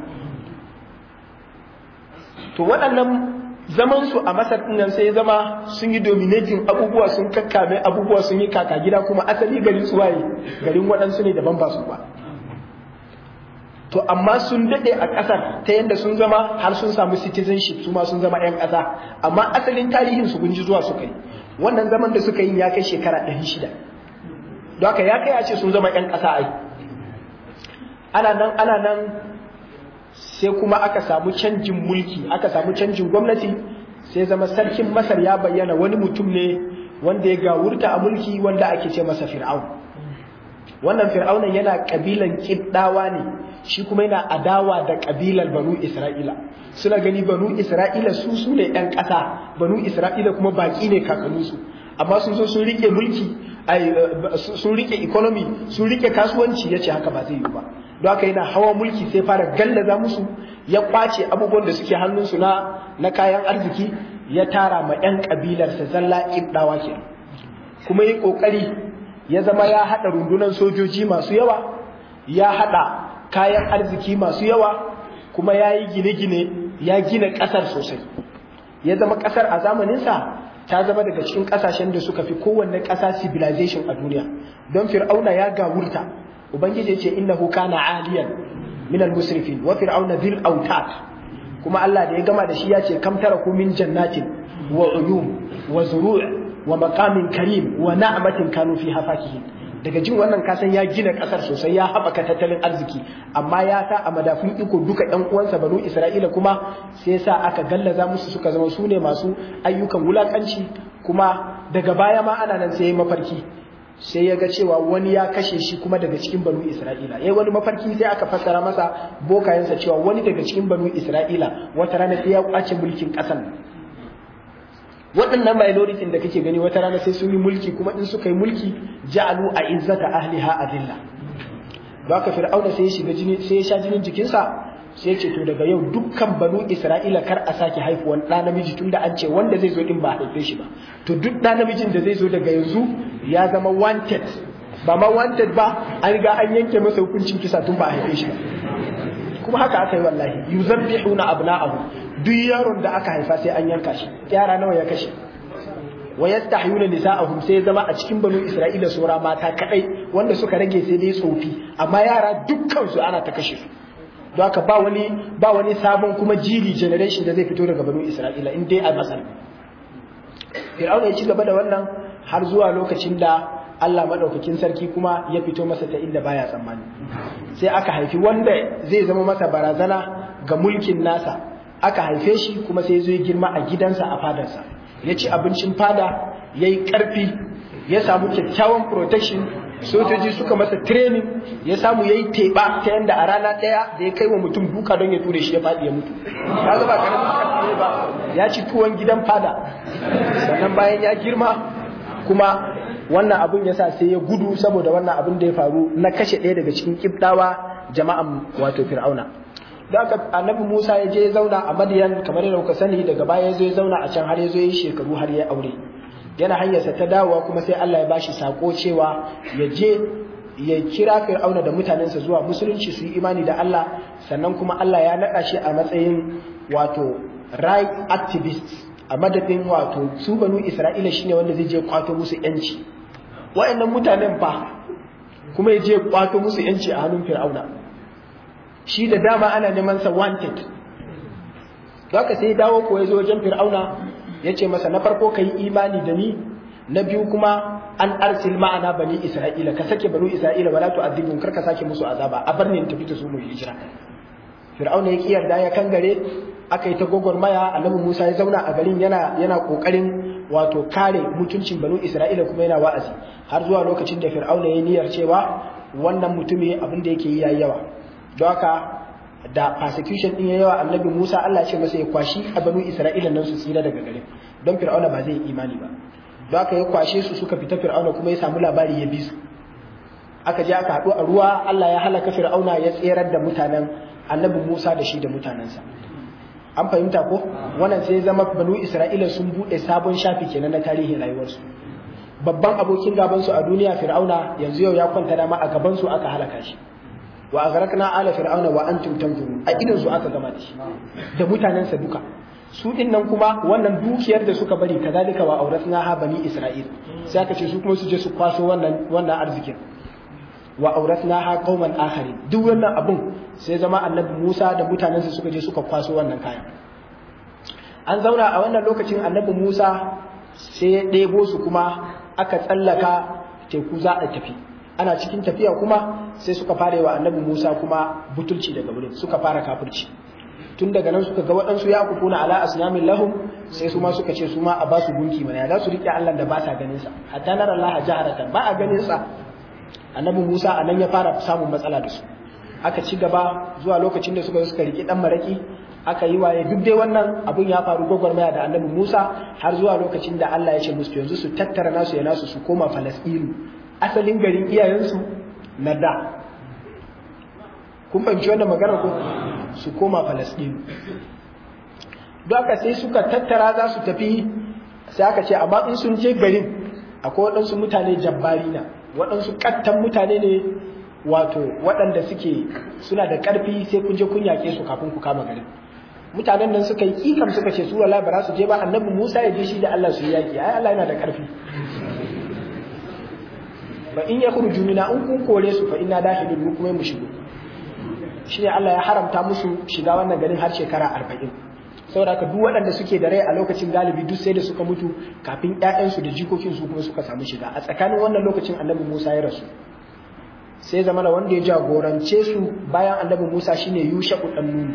Speaker 1: to waɗannan zaman su a Masar din nan sai ya zama sun yi dominating abubuwa sun kakkame abubuwa sun yi kaka gida kuma asali garin su waye garin waɗansu ne daban ba su ba to amma sun daɗe a ƙasar ta yadda sun zama har sun samu citizenship su ma sun zama 'yan ƙasa amma asalin tarihin su gunji zuwa suka yi wannan zaman da suka yi ya kai shekara ɗari shida don haka ya kai a ce sun zama 'yan ƙasa ai ana nan ana nan sai kuma aka samu canjin mulki aka samu canjin gwamnati sai zama sarkin masar ya bayyana wani mutum ne wanda ya gawurta a mulki wanda ake ce masa fir'aun wannan fir'aunan yana kabilan kiddawa ne shi kuma yana adawa da kabilar banu isra'ila suna gani banu isra'ila su su ne yan ƙasa banu isra'ila kuma baƙi ne kakanninsu amma sun zo sun rike mulki sun rike economy sun rike kasuwanci ya ce haka ba zai yi ba don haka yana hawa mulki sai fara gallaza musu ya kwace abubuwan da suke hannunsu na na kayan arziki ya tara ma yan kabilarsa zalla kiddawa ke kuma yi kokari ya zama ya haɗa rundunar sojoji masu yawa ya haɗa kayan arziki masu yawa kuma ya yi gine-gine ya gina ƙasar sosai ya zama ƙasar a zamaninsa ta zama daga cikin ƙasashen da suka fi kowanne ƙasa civilization a duniya don fir'auna ya gawurta ubangiji ce innahu kana aliyan min al-musrifin wa fir'auna dhil autat kuma Allah da ya gama da shi ya ce kam taraku min jannatin wa uyum wa zuru' wa maqamin karim wa na'matin kanu fiha fakihin daga jin wannan kasan ya gina kasar sosai ya haɓaka tattalin arziki amma ya sa a madafun iko duka ƴan uwansa banu isra'ila kuma sai sa aka gallaza musu suka zama su ne masu ayyukan wulakanci kuma daga baya ma ana nan sai ya mafarki sai ya ga cewa wani ya kashe shi kuma daga cikin banu isra'ila yayi wani mafarki sai aka fassara masa bokayensa cewa wani daga cikin banu isra'ila wata rana sai ya kwace mulkin ƙasar waɗannan minority da kake gani wata rana sai sun yi mulki kuma in suka yi mulki ja'alu a izzata ahliha adilla don haka fir'auna sai ya shiga jini sai ya sha jinin jikinsa sai ya ce to daga yau dukkan banu isra'ila kar a sake haifuwan ɗa namiji tunda an ce wanda zai zo din ba a haife shi ba to duk ɗa namijin da zai zo daga yanzu ya zama wanted ba ma wanted ba an riga an yanke masa hukuncin kisa tun ba a haife shi ba kuma haka aka yi wallahi yuzabbihuna abna'ahu duk yaron da aka haifa sai an yanka shi yara nawa ya kashe wa yastahyuna nisa'ahum sai ya zama a cikin banu isra'ila sura mata kadai wanda suka rage sai dai tsofi amma yara dukkan su ana ta kashe su don haka ba wani ba wani sabon kuma jiri generation da zai fito daga banu isra'ila in dai a masar fir'auna ya ci gaba da wannan har zuwa lokacin da Allah madaukakin sarki kuma ya fito masa ta inda baya tsammani sai aka haifi wanda zai zama masa barazana ga mulkin nasa aka haife shi kuma sai zo ya girma a gidansa a fadarsa ya ci abincin fada ya yi ƙarfi ya samu kyakkyawan protection sojoji suka masa training ya samu ya yi teɓa ta yadda a rana ɗaya da ya kai wa mutum duka don ya ture shi ya faɗi ya mutu ya zaba karamin ƙarfi ba ya ci tuwon gidan fada sannan bayan ya girma kuma wannan abun ya sa sai ya gudu saboda wannan abun da ya faru na kashe ɗaya daga cikin kibdawa jama'an wato fir'auna da aka annabi Musa ya je ya zauna a Madiyan kamar yadda kuka sani daga baya ya zo ya zauna a can har ya zo ya shekaru har ya aure yana hanyarsa ta dawowa kuma sai Allah ya bashi sako cewa ya je ya kira Fir'auna da mutanensa zuwa musulunci su yi imani da Allah sannan kuma Allah ya naɗa shi a matsayin wato right activist a madadin wato su banu Isra'ila shine wanda zai je kwato musu yanci wa'annan mutanen fa kuma ya je kwato musu yanci a hannun Fir'auna shi da dama ana neman sa wanted haka sai dawo ko ya zo wajen fir'auna ya ce masa na farko ka yi imani da ni na biyu kuma an arsil ma'ana bani isra'ila ka sake bani isra'ila wala tu'adhibun kar ka sake musu azaba a bar ni in tafi ta su mu hijira fir'auna ya ki yarda ya kangare aka yi ta gwagwarmaya annabi Musa ya zauna a garin yana yana kokarin wato kare mutuncin banu Isra'ila kuma yana wa'azi har zuwa lokacin da Fir'auna ya niyyar cewa wannan mutumi abin da yake yi yayi yawa don haka da persecution din yayi yawa annabi Musa Allah ce masa ya kwashi a banu Isra'ila nan su tsira daga garin don Fir'auna ba zai yi imani ba don haka ya kwashe su suka fita Fir'auna kuma ya samu labari ya bi su aka je aka haɗu a ruwa Allah ya halaka Fir'auna ya tserar da mutanen annabi Musa da shi da mutanensa an fahimta ko wannan sai zama banu Isra'ila sun buɗe sabon shafi kenan na tarihin rayuwarsu babban abokin gaban su a duniya Fir'auna yanzu yau ya kwanta dama a gaban su aka halaka shi wa aghraqna ala fir'auna wa antum tanzurun a idan su aka gama da shi da mutanensa duka su din nan kuma wannan dukiyar da suka bari kazalika wa auratna ha bani isra'il sai aka ce su kuma su je su kwaso wannan wannan arzikin wa auratna ha qauman akharin duk wannan abun sai zama annabi Musa da mutanensa suka je suka kwaso wannan kayan an zauna a wannan lokacin annabi Musa sai ya ɗebo su kuma aka tsallaka teku za a tafi ana cikin tafiya kuma sai suka fara wa annabi Musa kuma butulci daga wurin suka fara kafirci tun daga nan suka ga waɗansu ya kukuna ala asnamin lahum sai su ma suka ce su ma a ba su gunki mana za su riƙe Allah da ba sa ganin sa hatta nara Allah jaharatan ba a ganin sa annabi Musa a nan ya fara samun matsala da su aka ci gaba zuwa lokacin da suka suka riƙe dan maraki aka yi waye duk dai wannan abun ya faru gwagwarmaya da annabi Musa har zuwa lokacin da Allah ya ce musu yanzu su tattara nasu ya nasu su koma Falasɗinu asalin garin iyayensu na da kun fahimci wannan magana ko su koma Falasɗinu don haka sai suka tattara za su tafi sai aka ce amma in sun je garin akwai waɗansu mutane jabbari na waɗansu ƙattan mutane ne wato waɗanda suke suna da ƙarfi sai kun je kun yaƙe su kafin ku kama garin mutanen nan suka yi kikam suka ce su wala ba su je ba annabi Musa ya je shi da Allah su yi yaƙi ai Allah yana da ƙarfi ba in ya khruju mina in kun kore su fa inna dakhilun mu kuma mu shigo shine Allah ya haramta musu shiga wannan garin har shekara 40 saboda haka duk waɗanda suke da rai a lokacin galibi duk sai da suka mutu kafin ƴaƴansu da jikokin su kuma suka samu shiga a tsakanin wannan lokacin annabi Musa ya rasu sai zama da wanda ya jagorance su bayan annabi Musa shine Yusha dan Nun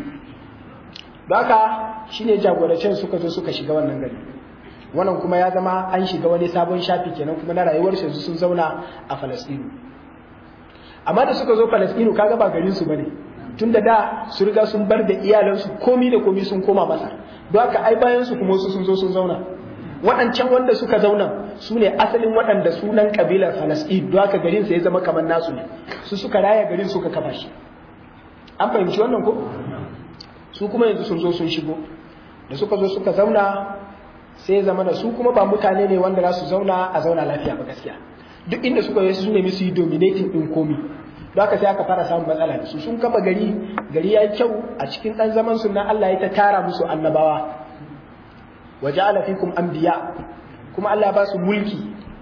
Speaker 1: haka shine jagorancen suka zo suka shiga wannan gari wannan kuma ya zama an shiga wani sabon shafi kenan kuma na rayuwar su sun zauna a Falastinu amma da suka zo Falastinu kaga ba garin su bane tun da da su riga sun bar da iyalansu komi da komi sun koma masa don haka ai bayan su kuma su sun zo sun zauna waɗancan wanda suka zauna su ne asalin waɗanda sunan ƙabilar falasɗin don haka garin sa ya zama kamar nasu ne su suka raya garin suka kafa shi an fahimci wannan ko su kuma yanzu sun zo sun shigo da suka zo suka zauna sai zama da su kuma ba mutane ne wanda za su zauna a zauna lafiya ba gaskiya duk inda suka yi su nemi su yi dominating ɗin komi don haka sai aka fara samun matsala da su sun kafa gari gari ya yi kyau a cikin ɗan zaman su na Allah ya ta tara musu annabawa wa ja'ala fikum anbiya kuma Allah ba su mulki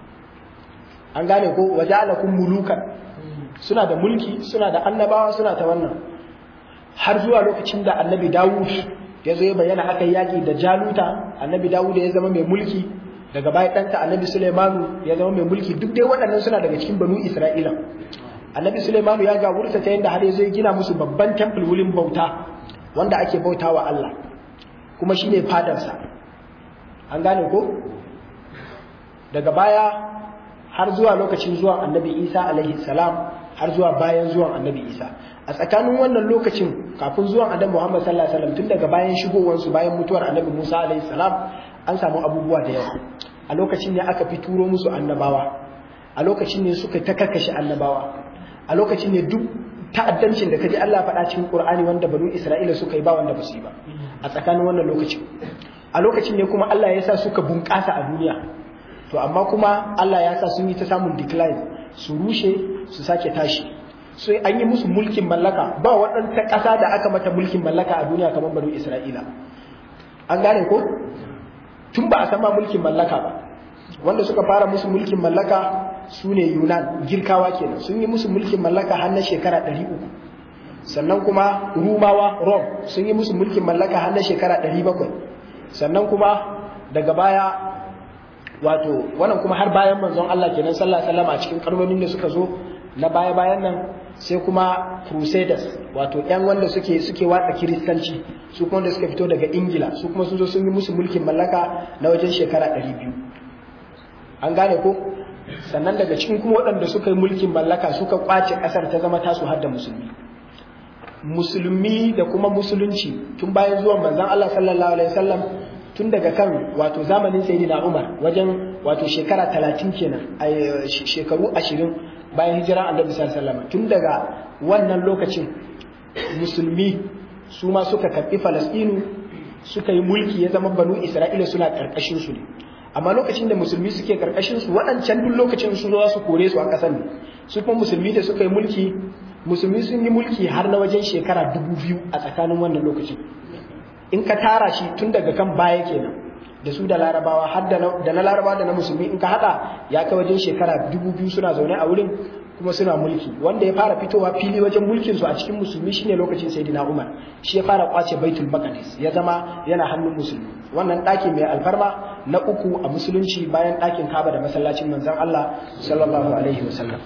Speaker 1: an gane ko wa ja'alakum mulukan suna da mulki suna da annabawa suna ta wannan har zuwa lokacin da annabi Dawud ya zo ya bayyana aka yaki da Jaluta annabi Dawud ya zama mai mulki daga baya ɗanta annabi Sulaimanu ya zama mai mulki duk dai waɗannan suna daga cikin banu Isra'ila annabi Sulaimanu ya gawurta ta yadda har ya zo ya gina musu babban temple wurin bauta wanda ake bautawa Allah kuma shine fadarsa an gane ko daga baya har zuwa lokacin zuwan annabi Isa alaihi salam har zuwa bayan zuwan annabi Isa a tsakanin wannan lokacin kafin zuwan annabi Muhammad sallallahu alaihi wasallam tun daga bayan shigowar su bayan mutuwar annabi Musa alaihi salam an samu abubuwa da yawa a lokacin ne aka fi turo musu annabawa a lokacin ne suka ta karkashe annabawa a lokacin ne duk ta'addancin da kaji Allah faɗa cikin Qur'ani wanda banu Isra'ila suka yi ba wanda ba su yi ba a tsakanin wannan lokacin a lokacin ne kuma Allah ya sa suka bunƙasa a duniya to amma kuma Allah ya sa sun yi ta samun decline su rushe su sake tashi sai an yi musu mulkin mallaka ba waɗanta ƙasa da aka mata mulkin mallaka a duniya kamar banu Isra'ila an gane ko tun ba a sama mulkin mallaka ba wanda suka fara musu mulkin mallaka su ne Yunan girkawa kenan sun yi musu mulkin mallaka har na shekara ɗari uku sannan kuma Rumawa Rom sun yi musu mulkin mallaka har na shekara ɗari bakwai sannan kuma daga baya wato wannan kuma har bayan manzon Allah kenan sallallahu alaihi wasallam a cikin karnonin da suka zo na baya-bayan nan sai kuma crusaders wato yan wanda suke suke watsa kiristanci su kuma wanda suka fito daga ingila su kuma sun zo sun yi musu mulkin mallaka na wajen shekara 200 an gane ko sannan daga cikin kuma waɗanda suka yi mulkin mallaka suka kwace ƙasar ta zama tasu har da musulmi musulmi da kuma musulunci tun bayan zuwan manzon Allah sallallahu alaihi wasallam tun daga kan wato zamanin sayyidina Umar wajen wato shekara 30 kenan shekaru 20 bayan hijira annabi sallallahu alaihi wasallam tun daga wannan lokacin musulmi su ma suka karbi Falastinu suka yi mulki ya zama banu Isra'ila suna karkashin su ne amma lokacin da musulmi suke karkashin su waɗancan duk lokacin su zo su kore su a ƙasar ne su kuma musulmi da suka yi mulki musulmi sun yi mulki har na wajen shekara dubu biyu a tsakanin wannan lokacin in ka tara shi tun daga kan baya kenan da su da larabawa har da na larabawa da na musulmi in ka haɗa ya kai wajen shekara dubu biyu suna zaune a wurin kuma suna mulki wanda ya fara fitowa fili wajen mulkin su a cikin musulmi shine lokacin sayyidina umar shi ya fara kwace baitul maqdis ya zama yana hannun musulmi wannan ɗaki mai alfarma na uku a musulunci bayan ɗakin kaba da masallacin manzon Allah sallallahu alaihi wasallam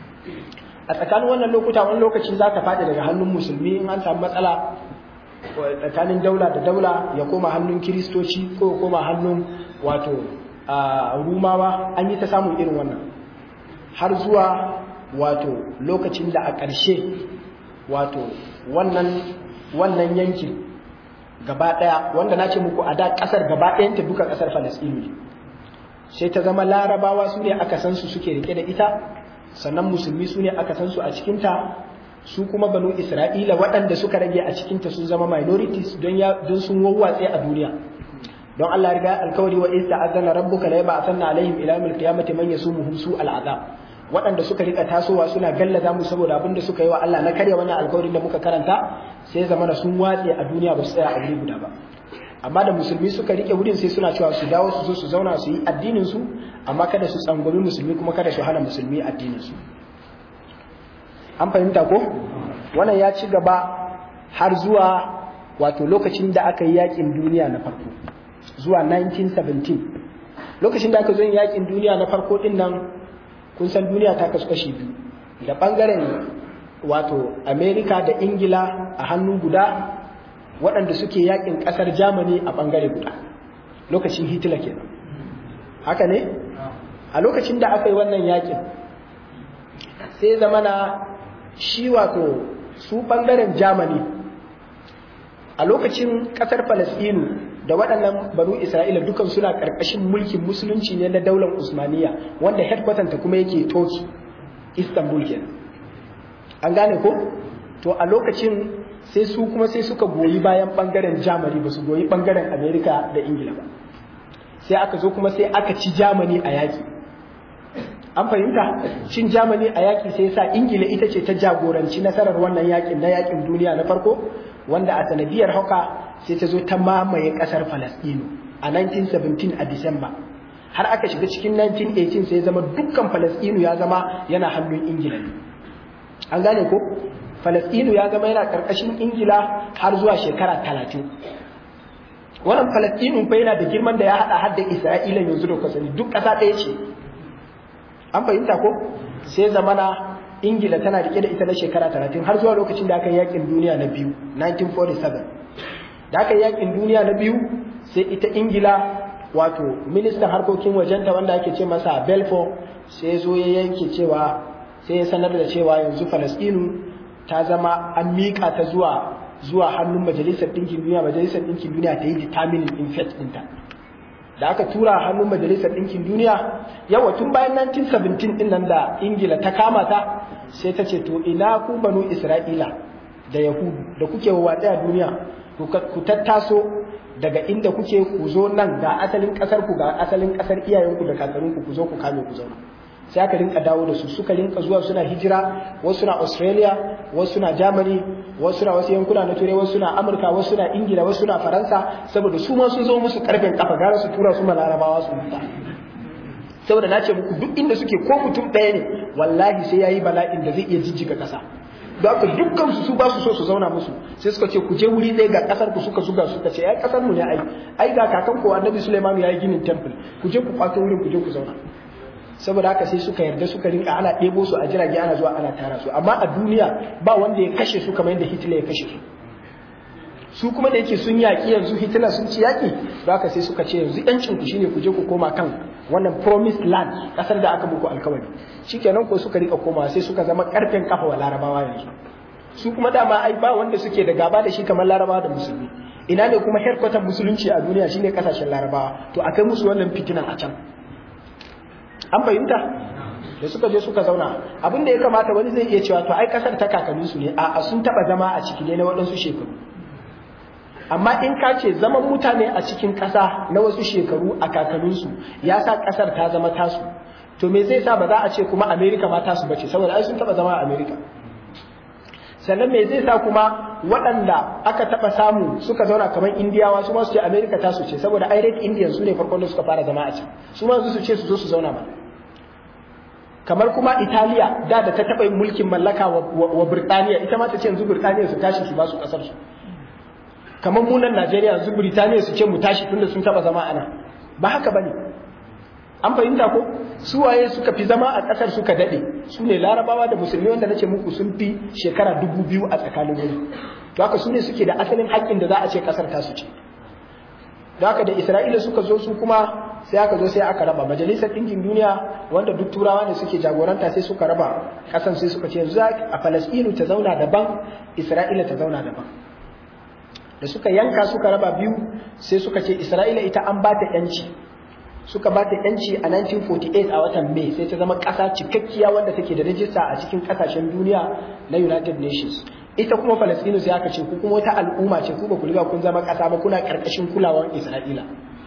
Speaker 1: a tsakanin wannan lokuta wani lokaci za ka faɗi daga hannun musulmi in an samu matsala tsakanin daula da daula ya koma hannun kiristoci ko ya koma hannun wato rumawa an yi ta samun irin wannan har zuwa wato lokacin da a ƙarshe wato wannan wannan yankin gaba ɗaya wanda na ce muku a da ƙasar gaba ɗayanta duka ƙasar falasɗinu ne sai ta zama larabawa su ne aka san su suke rike da ita sannan musulmi su ne aka san su a cikinta su kuma banu isra'ila waɗanda suka rage a cikinta sun zama minorities don ya don sun wawwatse a duniya don Allah riga alkawari wa idza azana rabbuka la yab'athanna alaihim ila yawmil qiyamati man yasumuhum su al'azab waɗanda suka rika tasowa suna gallaza mu saboda abin da suka yi wa Allah na karya wannan alkawarin da muka karanta sai zama da sun watse a duniya ba su tsaya a wuri guda ba amma da musulmi suka rike wurin sai suna cewa su dawo su zo su zauna su yi addinin su amma kada su tsangwami musulmi kuma kada su hana musulmi addinin su an fahimta ko wannan ya ci gaba har zuwa wato lokacin da aka yi yakin duniya na farko zuwa 1917 lokacin da aka zo yin yakin duniya na farko din nan kun san duniya ta kasu kashi biyu da bangaren wato amerika da ingila a hannu guda waɗanda suke yakin ƙasar Germany a ɓangare guda lokacin Hitler kenan haka ne a lokacin da aka yi wannan yakin sai zamana shi wato su ɓangaren Germany a lokacin ƙasar Falasɗinu da waɗannan banu Isra'ila dukan suna ƙarƙashin mulkin musulunci ne na daular Usmaniya wanda headquarter ta kuma yake Turkey Istanbul kenan an gane ko to a lokacin sai su kuma sai suka goyi bayan bangaren Germany ba su goyi bangaren Amerika da Ingila ba sai aka zo kuma sai aka ci Germany a yaki an fahimta cin Germany a yaki sai sa Ingila ita ce ta jagoranci nasarar wannan yakin na yakin duniya na farko wanda a sanadiyar haka sai ta zo ta mamaye kasar Falastinu a 1917 a Disamba har aka shiga cikin 1918 sai zama dukkan Falastinu ya zama yana hannun Ingila ne an gane ko Falasɗinu ya zama yana ƙarƙashin Ingila har zuwa shekara talatin. Wannan Falasɗinu fa yana da girman da ya haɗa har da Isra'ila yanzu da kwasani duk ƙasa ɗaya ce. An fahimta ko? Sai zamana Ingila tana riƙe da ita na shekara talatin har zuwa lokacin da aka yi yaƙin duniya na biyu 1947. Da aka yi yaƙin duniya na biyu sai ita Ingila wato ministan harkokin wajenta wanda ake ce masa Belfort sai zo ya yanke cewa sai ya sanar da cewa yanzu Falasɗinu ta zama an miƙa ta zuwa zuwa hannun majalisar ɗinkin duniya majalisar ɗinkin duniya ta yi determining in fate ɗinta da aka tura hannun majalisar ɗinkin duniya yawa tun bayan 1917 ɗin nan da ingila ta kama ta sai ta ce to ina ku banu isra'ila da yahudu da kuke watsa a duniya ku tattaso daga inda kuke ku zo nan ga asalin ƙasar ku ga asalin ƙasar iyayenku da kakanninku ku zo ku kame ku zauna sai aka rinka dawo da su suka rinka zuwa suna hijira wasu na Australia wasu na Germany wasu na wasu yankuna na Turai wasu na Amurka wasu na Ingila wasu na Faransa saboda su ma sun zo musu karfin kafa gara su tura su malarabawa su mutu saboda na ce muku duk inda suke ko mutum ɗaya ne wallahi sai yayi bala'in da zai iya jijjiga ƙasa don haka dukkan su su ba su so su zauna musu sai suka ce ku je wuri ɗaya ga ƙasar ku suka zuga suka ce ai ƙasar mu ne ai ai ga kakan ku annabi Sulaiman ya yi ginin temple ku je ku kwato wurin ku je ku zauna saboda haka sai suka yarda suka rinka ana ɗebo su a jirage ana zuwa ana tara su amma a duniya ba wanda ya kashe su kamar yadda Hitler ya kashe su su kuma da yake sun yaƙi yanzu Hitler sun ci yaƙi da haka sai suka ce yanzu yancin ku shine ku je ku koma kan wannan promised land kasar da aka muku alkawari shikenan ko suka rika koma sai suka zama karfen kafa wa larabawa yanzu su kuma dama ai ba wanda suke da gaba da shi kamar larabawa da musulmi ina ne kuma headquarter musulunci a duniya shine kasashen larabawa to akai musu wannan fitinan a can an fahimta da suka je suka zauna abin da ya kamata wani zai iya cewa to ai kasar ta kakanninsu ne a sun taba zama a ciki ne na waɗansu shekaru amma in ka ce zaman mutane a cikin ƙasa na wasu shekaru a kakanninsu ya sa ƙasar ta zama tasu to me zai sa ba za a ce kuma amerika ma tasu bace saboda ai sun taba zama a amerika sannan me zai sa kuma waɗanda aka taɓa samu suka zauna kamar indiyawa su ma su ce amerika tasu ce saboda ai red indian su ne farkon da suka fara zama a can su ma su ce su zo su zauna ba kamar kuma italiya da da ta taɓa yin mulkin mallaka wa birtaniya ita ma ta ce yanzu birtaniya su tashi su ba su ƙasar su kamar munan najeriya yanzu birtaniya su ce mu tashi tunda sun taɓa zama ana ba haka ba ne an fahimta ko su waye suka fi zama a ƙasar suka daɗe su ne larabawa da musulmi wanda nace muku sun fi shekara dubu biyu a tsakanin wuri to haka su ne suke da asalin haƙƙin da za a ce ƙasar tasu ce da haka da isra'ila suka zo su kuma sai aka zo sai aka raba majalisar ɗinkin duniya wanda duk turawa ne suke jagoranta sai suka raba ƙasan sai suka ce yanzu a falasɗinu ta zauna daban isra'ila ta zauna daban da suka yanka suka raba biyu sai suka ce isra'ila ita an ba ta 'yanci suka ba ta yanci a 1948 a watan Mai sai ta zama ƙasa cikakkiya wanda take da rajista a cikin ƙasashen duniya na United Nations. Ita kuma Falastinu sai aka ce ku kuma wata al'umma ce ku ba ku riga kun zama ƙasa ba kuna ƙarƙashin kulawar Isra'ila.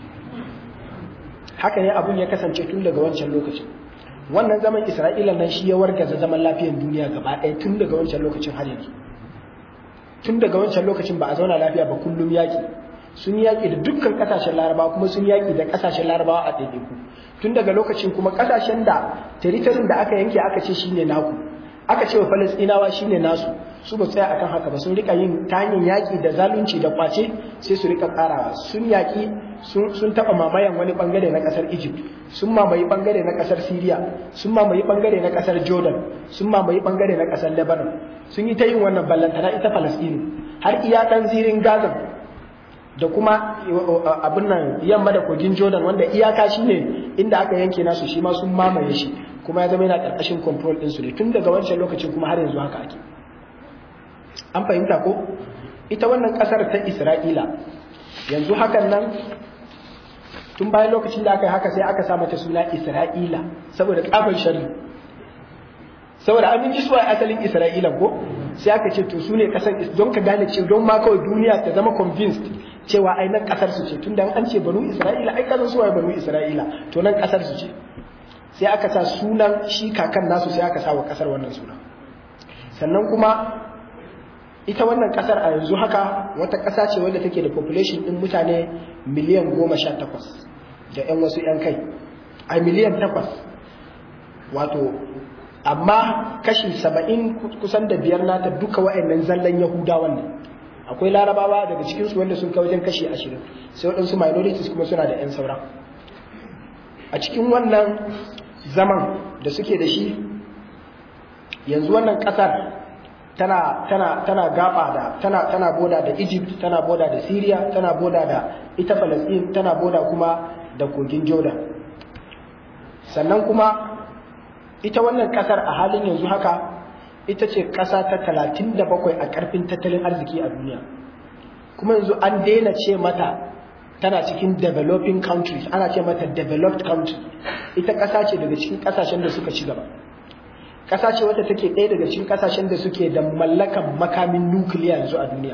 Speaker 1: Haka ne abun ya kasance tun daga wancan lokacin. Wannan zaman Isra'ila nan shi ya wargaza zaman lafiyar duniya gaba ɗaya tun daga wancan lokacin har yanzu. Tun daga wancan lokacin ba a zauna lafiya ba kullum yaƙi. sun yaƙi da dukkan ƙasashen larabawa kuma sun yaƙi da ƙasashen larabawa a ɗaiɗaiku tun daga lokacin kuma ƙasashen da teritorin da aka yanke aka ce shine naku aka ce wa falastinawa shine nasu su ba tsaya akan haka ba sun rika yin ta hanyar yaƙi da zalunci da kwace sai su rika ƙarawa sun yaƙi sun taɓa mamayan wani ɓangare na ƙasar egypt sun mamaye ɓangare na ƙasar syria sun mamaye ɓangare na ƙasar jordan sun mamaye ɓangare na ƙasar lebanon sun yi ta yin wannan ballantana ita falastinu har iya ɗan zirin gaza da kuma abin nan yamma da kogin jordan wanda iyaka shi ne inda aka yanke nasu shi ma sun mamaye shi kuma ya zama yana ƙarƙashin control ɗinsu ne tun daga wancan lokacin kuma har yanzu haka ake an fahimta ko ita wannan ƙasar ta isra'ila yanzu hakan nan tun bayan lokacin da aka yi haka sai aka sa mata suna isra'ila saboda ƙafin shari saboda an ji suwa asalin isra'ila ko sai aka ce to su ne ƙasar don ka gane ce don ma kawai duniya ta zama convinced cewa ai nan kasar su ce tunda an ce banu isra'ila ai kasan suwaye banu isra'ila to nan kasar su ce sai aka sa sunan shi kakan nasu sai aka sa wa kasar wannan suna sannan kuma ita wannan kasar a yanzu haka wata kasa ce wadda take da population din mutane miliyan goma sha takwas da yan wasu yan kai a miliyan takwas wato amma kashi saba'in kusan da biyar nata duka wa'annan zallan yahudawan ne akwai larabawa daga cikinsu wanda sun kai wajen kashi ashirin sai waɗansu minorities kuma suna da 'yan saura a cikin wannan zaman da suke da shi yanzu wannan ƙasar tana tana tana gaba da tana tana boda da Egypt tana boda da Syria tana boda da ita Palestine tana boda kuma da kogin Jordan sannan kuma ita wannan ƙasar a halin yanzu haka ita ce ƙasa ta talatin da bakwai a ƙarfin tattalin arziki a duniya kuma yanzu an daina ce mata tana cikin developing countries ana ce mata developed country ita ƙasa ce daga cikin ƙasashen da suka ci gaba ƙasa ce wadda take ɗaya daga cikin ƙasashen da suke da mallakan makamin nukiliya yanzu a duniya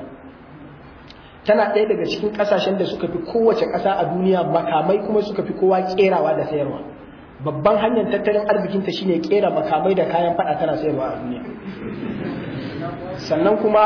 Speaker 1: tana ɗaya daga cikin ƙasashen da suka fi kowace ƙasa a duniya makamai kuma suka fi kowa ƙerawa da sayarwa babban hanyar tattalin arzikinta shine kera makamai da kayan fada tana sayarwa a duniya sannan kuma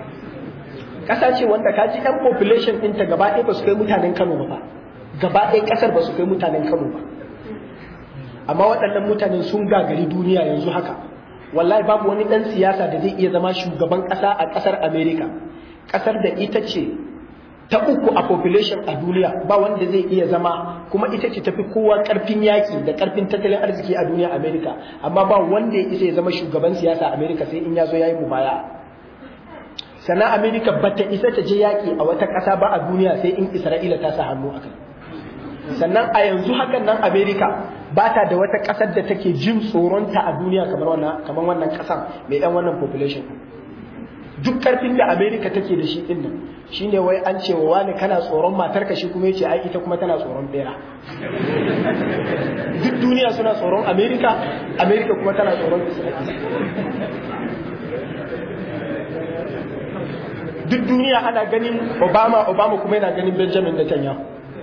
Speaker 1: ƙasa ce wanda ka ji ɗan population ɗinta gaba ɗaya ba su kai mutanen kano ba gaba ɗaya ƙasar ba su kai mutanen kano ba amma waɗannan mutanen sun gagari duniya yanzu haka wallahi babu wani ɗan siyasa da zai iya zama shugaban ƙasa a ƙasar america ƙasar da ita ce ta uku a population a duniya ba wanda zai iya zama kuma ita ce tafi kowa karfin yaki da karfin tattalin arziki a duniya America amma ba wanda ya isa ya zama shugaban siyasa America sai in ya zo yayi mubaya sannan America bata isa ta je yaki a wata ƙasa ba a duniya sai in Isra'ila ta sa hannu akai sannan a yanzu hakan nan America ba ta da wata ƙasar da take jin tsoronta a duniya kamar wannan kamar wannan ƙasar mai ɗan wannan population duk ƙarfin da America take da shi din nan shine wai an ce wa wani kana tsoron matarka shi kuma yace ai ita kuma tana tsoron bera duk duniya suna tsoron America America kuma tana tsoron Isra'ila duk duniya ana ganin Obama Obama kuma yana ganin Benjamin Netanyahu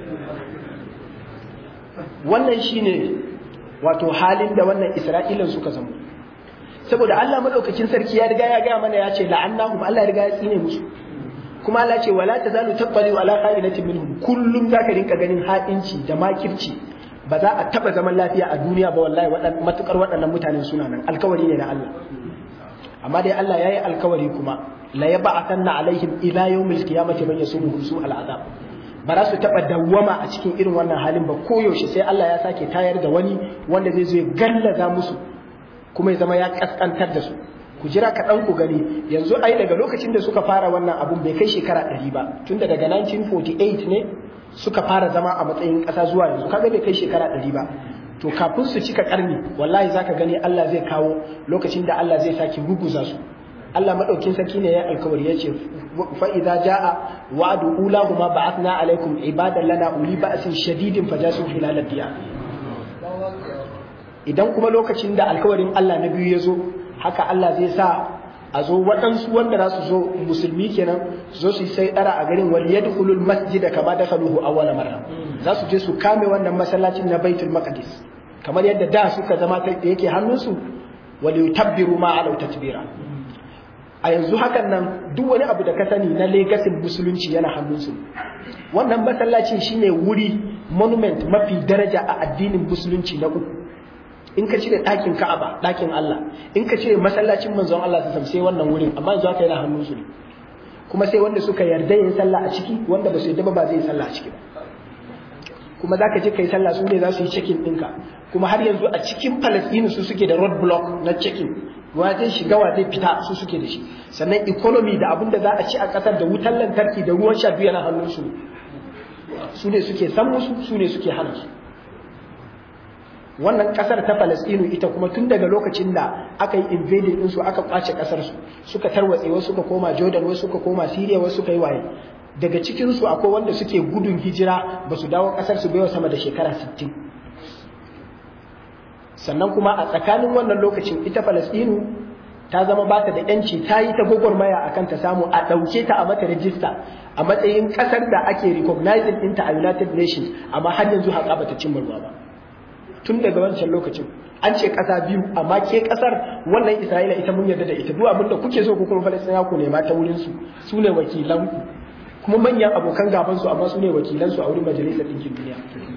Speaker 1: wannan shine wato halin da wannan Isra'ilan suka zama saboda Allah madaukakin sarki ya riga ya gaya mana ya ce la'annahum Allah ya riga ya tsine musu kuma Allah ce wala tazalu tabbali ala qailatin minhum kullum zaka rinka ganin haɗinci da makirci ba za a taba zaman lafiya a duniya ba wallahi waɗannan matukar waɗannan mutanen suna nan alkawari ne na Allah amma dai Allah yayi alkawari kuma la yab'athanna alaihim ila yawmil qiyamati man yasumuhum su al'azab ba za su taɓa dawwama a cikin irin wannan halin ba koyaushe sai Allah ya sake tayar da wani wanda zai zo ya gallaza musu kuma ya zama ya kaskantar da su ku jira kaɗan ku gani yanzu ai daga lokacin da suka fara wannan abun bai kai shekara ɗari ba tunda daga 1948 ne suka fara zama a matsayin ƙasa zuwa yanzu kaga bai kai shekara ɗari ba to kafin su cika ƙarni wallahi zaka gani Allah zai kawo lokacin da Allah zai sake ruguza su Allah madaukin sarki ne ya alkawari ya ce fa idza jaa wa'du ulahuma ba'athna alaikum ibadan lana uli ba'sin shadidin fajasu khilal diyar idan kuma lokacin da alkawarin Allah na biyu ya zo haka Allah zai sa a zo waɗansu wanda za su zo musulmi kenan su zo su yi sai ɗara a garin wal yadkhulul masjida kama dakhaluhu awwala marra za su je su kame wannan masallacin na Baitul Maqdis kamar yadda da suka zama da yake hannunsu wal yutabbiru ma alau tatbira a yanzu hakan nan duk wani abu da ka sani na legasin musulunci yana hannunsu wannan masallacin shine wuri monument mafi daraja a addinin musulunci na uku in ka cire ɗakin Ka'aba ɗakin Allah in ka cire masallacin manzon Allah sai sai wannan wurin amma yanzu haka yana hannun su ne kuma sai wanda suka yarda yin sallah a ciki wanda ba su yarda ba ba zai yi sallah a ciki ba kuma zaka je kai sallah su ne za su yi checking ɗinka kuma har yanzu a cikin Palestine su suke da road block na checking wa zai shiga wa zai fita su suke da shi sannan economy da abin da za a ci a ƙasar da wutar lantarki da ruwan sha biyu yana hannun su su ne suke san musu su ne suke hana su wannan kasar ta Falastinu ita kuma tun daga lokacin da aka yi invading din su aka kwace kasar su suka tarwatse wasu suka koma Jordan wasu suka koma Syria wasu suka yi waye daga cikin su akwai wanda suke gudun hijira ba su dawo kasar su baiwa sama da shekara 60 sannan kuma a tsakanin wannan lokacin ita Falastinu ta zama ba ta da yanci ta yi ta gwagwarmaya akan ta samu a ɗauke ta a mata rajista a matsayin ƙasar da ake recognizing ɗinta a United Nations amma har yanzu haƙa bata cimma ruwa ba tun daga wancan lokacin an ce ƙasa biyu amma ke ƙasar wannan Isra'ila ita mun yarda da ita duk abin da kuke so ku kuma Falastina ku nema ta wurin su su ne wakilan ku kuma manyan abokan gaban su amma su ne wakilan su a wurin majalisar ɗinkin duniya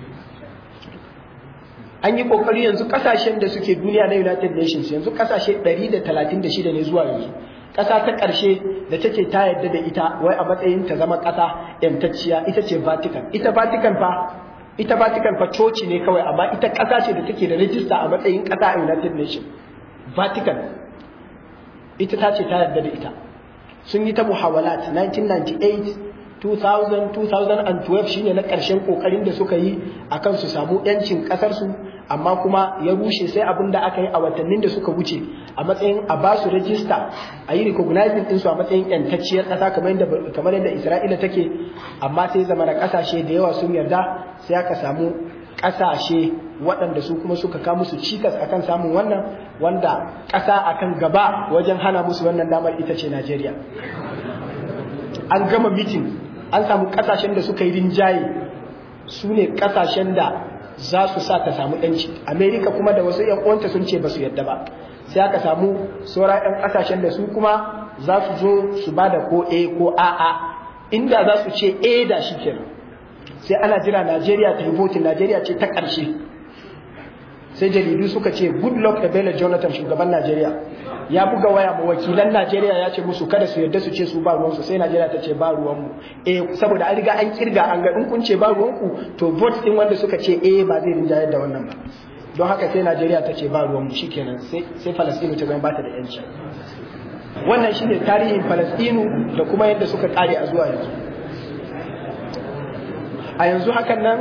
Speaker 1: an yi kokari yanzu kasashen da suke duniya na United Nations yanzu kasashe 136 ne zuwa yanzu ƙasa ta ƙarshe da take ta yarda da ita wai a matsayin ta zama ƙasa yantacciya ita ce Vatican ita Vatican fa ita Vatican fa coci ne kawai amma ita ƙasa ce da take da rajista a matsayin ƙasa a United Nations Vatican ita ta ce ta yarda da ita sun yi ta muhawalat 1998 2000 2012 shine na ƙarshen kokarin da suka yi akan su samu yancin ƙasar su amma kuma ya rushe sai abin da aka yi a watannin da suka wuce a matsayin a ba su rajista a yi recognizing ɗinsu a matsayin yantacciyar ƙasa kamar yadda Isra'ila take amma sai zama da ƙasashe da yawa sun yarda sai aka samu ƙasashe waɗanda su kuma suka kawo musu cikas akan samun wannan wanda ƙasa akan gaba wajen hana musu wannan damar ita ce Najeriya an gama mitin an samu ƙasashen da suka yi rinjaye su ne ƙasashen da za su sa ta samu yanci amerika kuma da wasu yan uwanta sun ce ba su yadda ba sai aka samu sauran yan kasashen da su kuma za su zo su ba da ko a ko a'a inda za su ce a da shi kenan sai ana jira najeriya ta yi votin najeriya ce ta ƙarshe sai jaridu suka ce good luck da bello jonathan shugaban najeriya ya buga waya ma wakilan Najeriya ya ce musu kada su yarda su ce su ba ruwansu sai Najeriya ta ce ba ruwanmu eh saboda an riga an kirga an ga in kun ce ba ruwanku to vote din wanda suka ce eh ba zai rinjayar da wannan ba don haka sai Najeriya ta ce ba ruwanmu shikenan sai sai Falastinu ta zama ba ta da yanci wannan shine tarihin Falastinu da kuma yadda suka kare a zuwa yanzu a yanzu hakan nan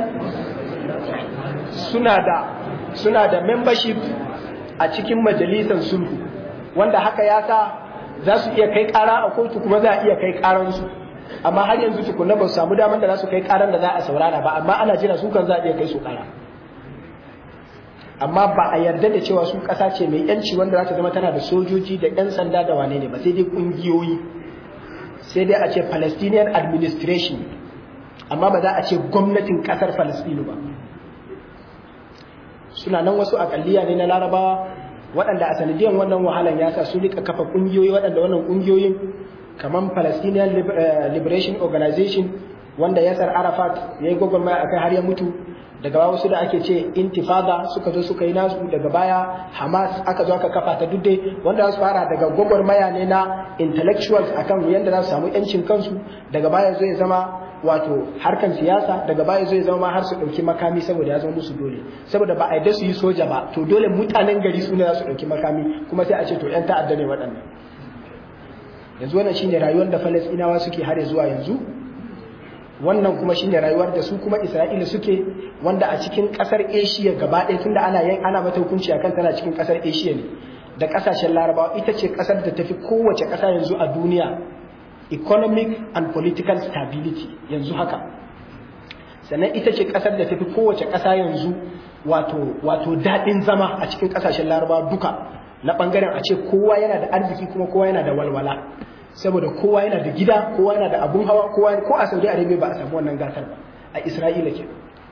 Speaker 1: suna da suna da membership a cikin majalisar sulhu wanda haka ya sa za su iya kai kara a kotu kuma za a iya kai karansu amma har yanzu tukuna ba su samu damar da za su kai karan da za a saurara ba amma ana jira su kan za a iya kai su kara amma ba a yarda da cewa su kasa ce mai yanci wanda za ta zama tana da sojoji da yan sanda da wane ne ba sai dai kungiyoyi sai dai a ce Palestinian administration amma ba za a ce gwamnatin kasar Palestine ba suna nan wasu akalliya ne na larabawa waɗanda a sanadiyan wannan wahalan ya sa su rika kafa ƙungiyoyi waɗanda wannan ƙungiyoyin kamar Palestinian Liberation Organization wanda Yasser Arafat ya yi gwagwarmaya a kai har ya mutu daga baya wasu da ake ce intifada suka zo suka yi nasu daga baya Hamas aka zo aka kafa ta dudde wanda za su fara daga gwagwarmaya ne na intellectuals akan yadda za su samu yancin kansu daga baya zai zama wato harkan siyasa daga baya zai zama har su ɗauki makami saboda ya zama musu dole saboda ba a yadda su yi soja ba to dole mutanen gari su ne za su ɗauki makami kuma sai a ce to ‘yan ta'adda ne waɗannan yanzu wannan shine rayuwar da falasɗinawa suke har zuwa yanzu wannan kuma shine rayuwar da su kuma isra'ila suke wanda a cikin ƙasar asia gaba ɗaya tunda ana yin ana mata hukunci akan tana cikin ƙasar asia ne da ƙasashen larabawa ita ce ƙasar da tafi kowace ƙasa yanzu a duniya economic and political stability yanzu haka sannan ita ce kasar da tafi kowace kasa yanzu wato wato daɗin zama a cikin ƙasashen larabawa duka na ɓangaren a ce kowa yana da arziki kuma kowa yana da walwala saboda kowa yana da gida kowa yana da abun hawa kowa ko a saudi arabia ba a samu wannan gasar ba a isra'ila ke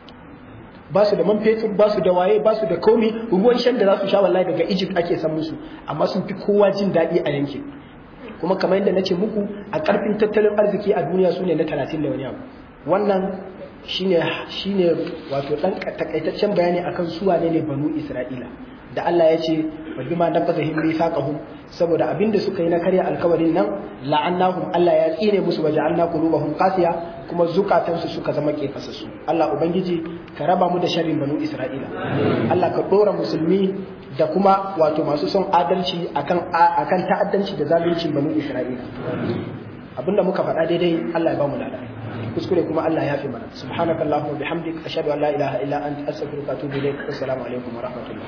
Speaker 1: ba su da man fetur ba su da waye ba su da komi ruwan shan da za su sha wallahi daga egypt ake san musu amma sun fi kowa jin daɗi a yankin kuma kamar yadda na ce muku a ƙarfin tattalin arziki a duniya su ne na talatin da wani abu wannan shine shine wato ɗan takaitaccen bayani akan su wane ne banu isra'ila da Allah ya ce wa bima naqadhum mithaqahum saboda abinda suka yi na karya alkawarin nan la'annahum Allah ya tsine musu wa ja'alna qulubahum qasiya kuma zukatansu suka zama kefasassu Allah ubangiji ka raba mu da sharrin banu isra'ila Allah ka dora musulmi da kuma wato masu son adalci akan akan ta'addanci da zaluncin banu Isra'ila abinda muka faɗa daidai Allah ya ba mu lada kuskure kuma Allah ya fi mana subhanakallahumma bihamdik ashhadu an la ilaha illa anta astaghfiruka wa atubu ilaik assalamu alaikum wa rahmatullah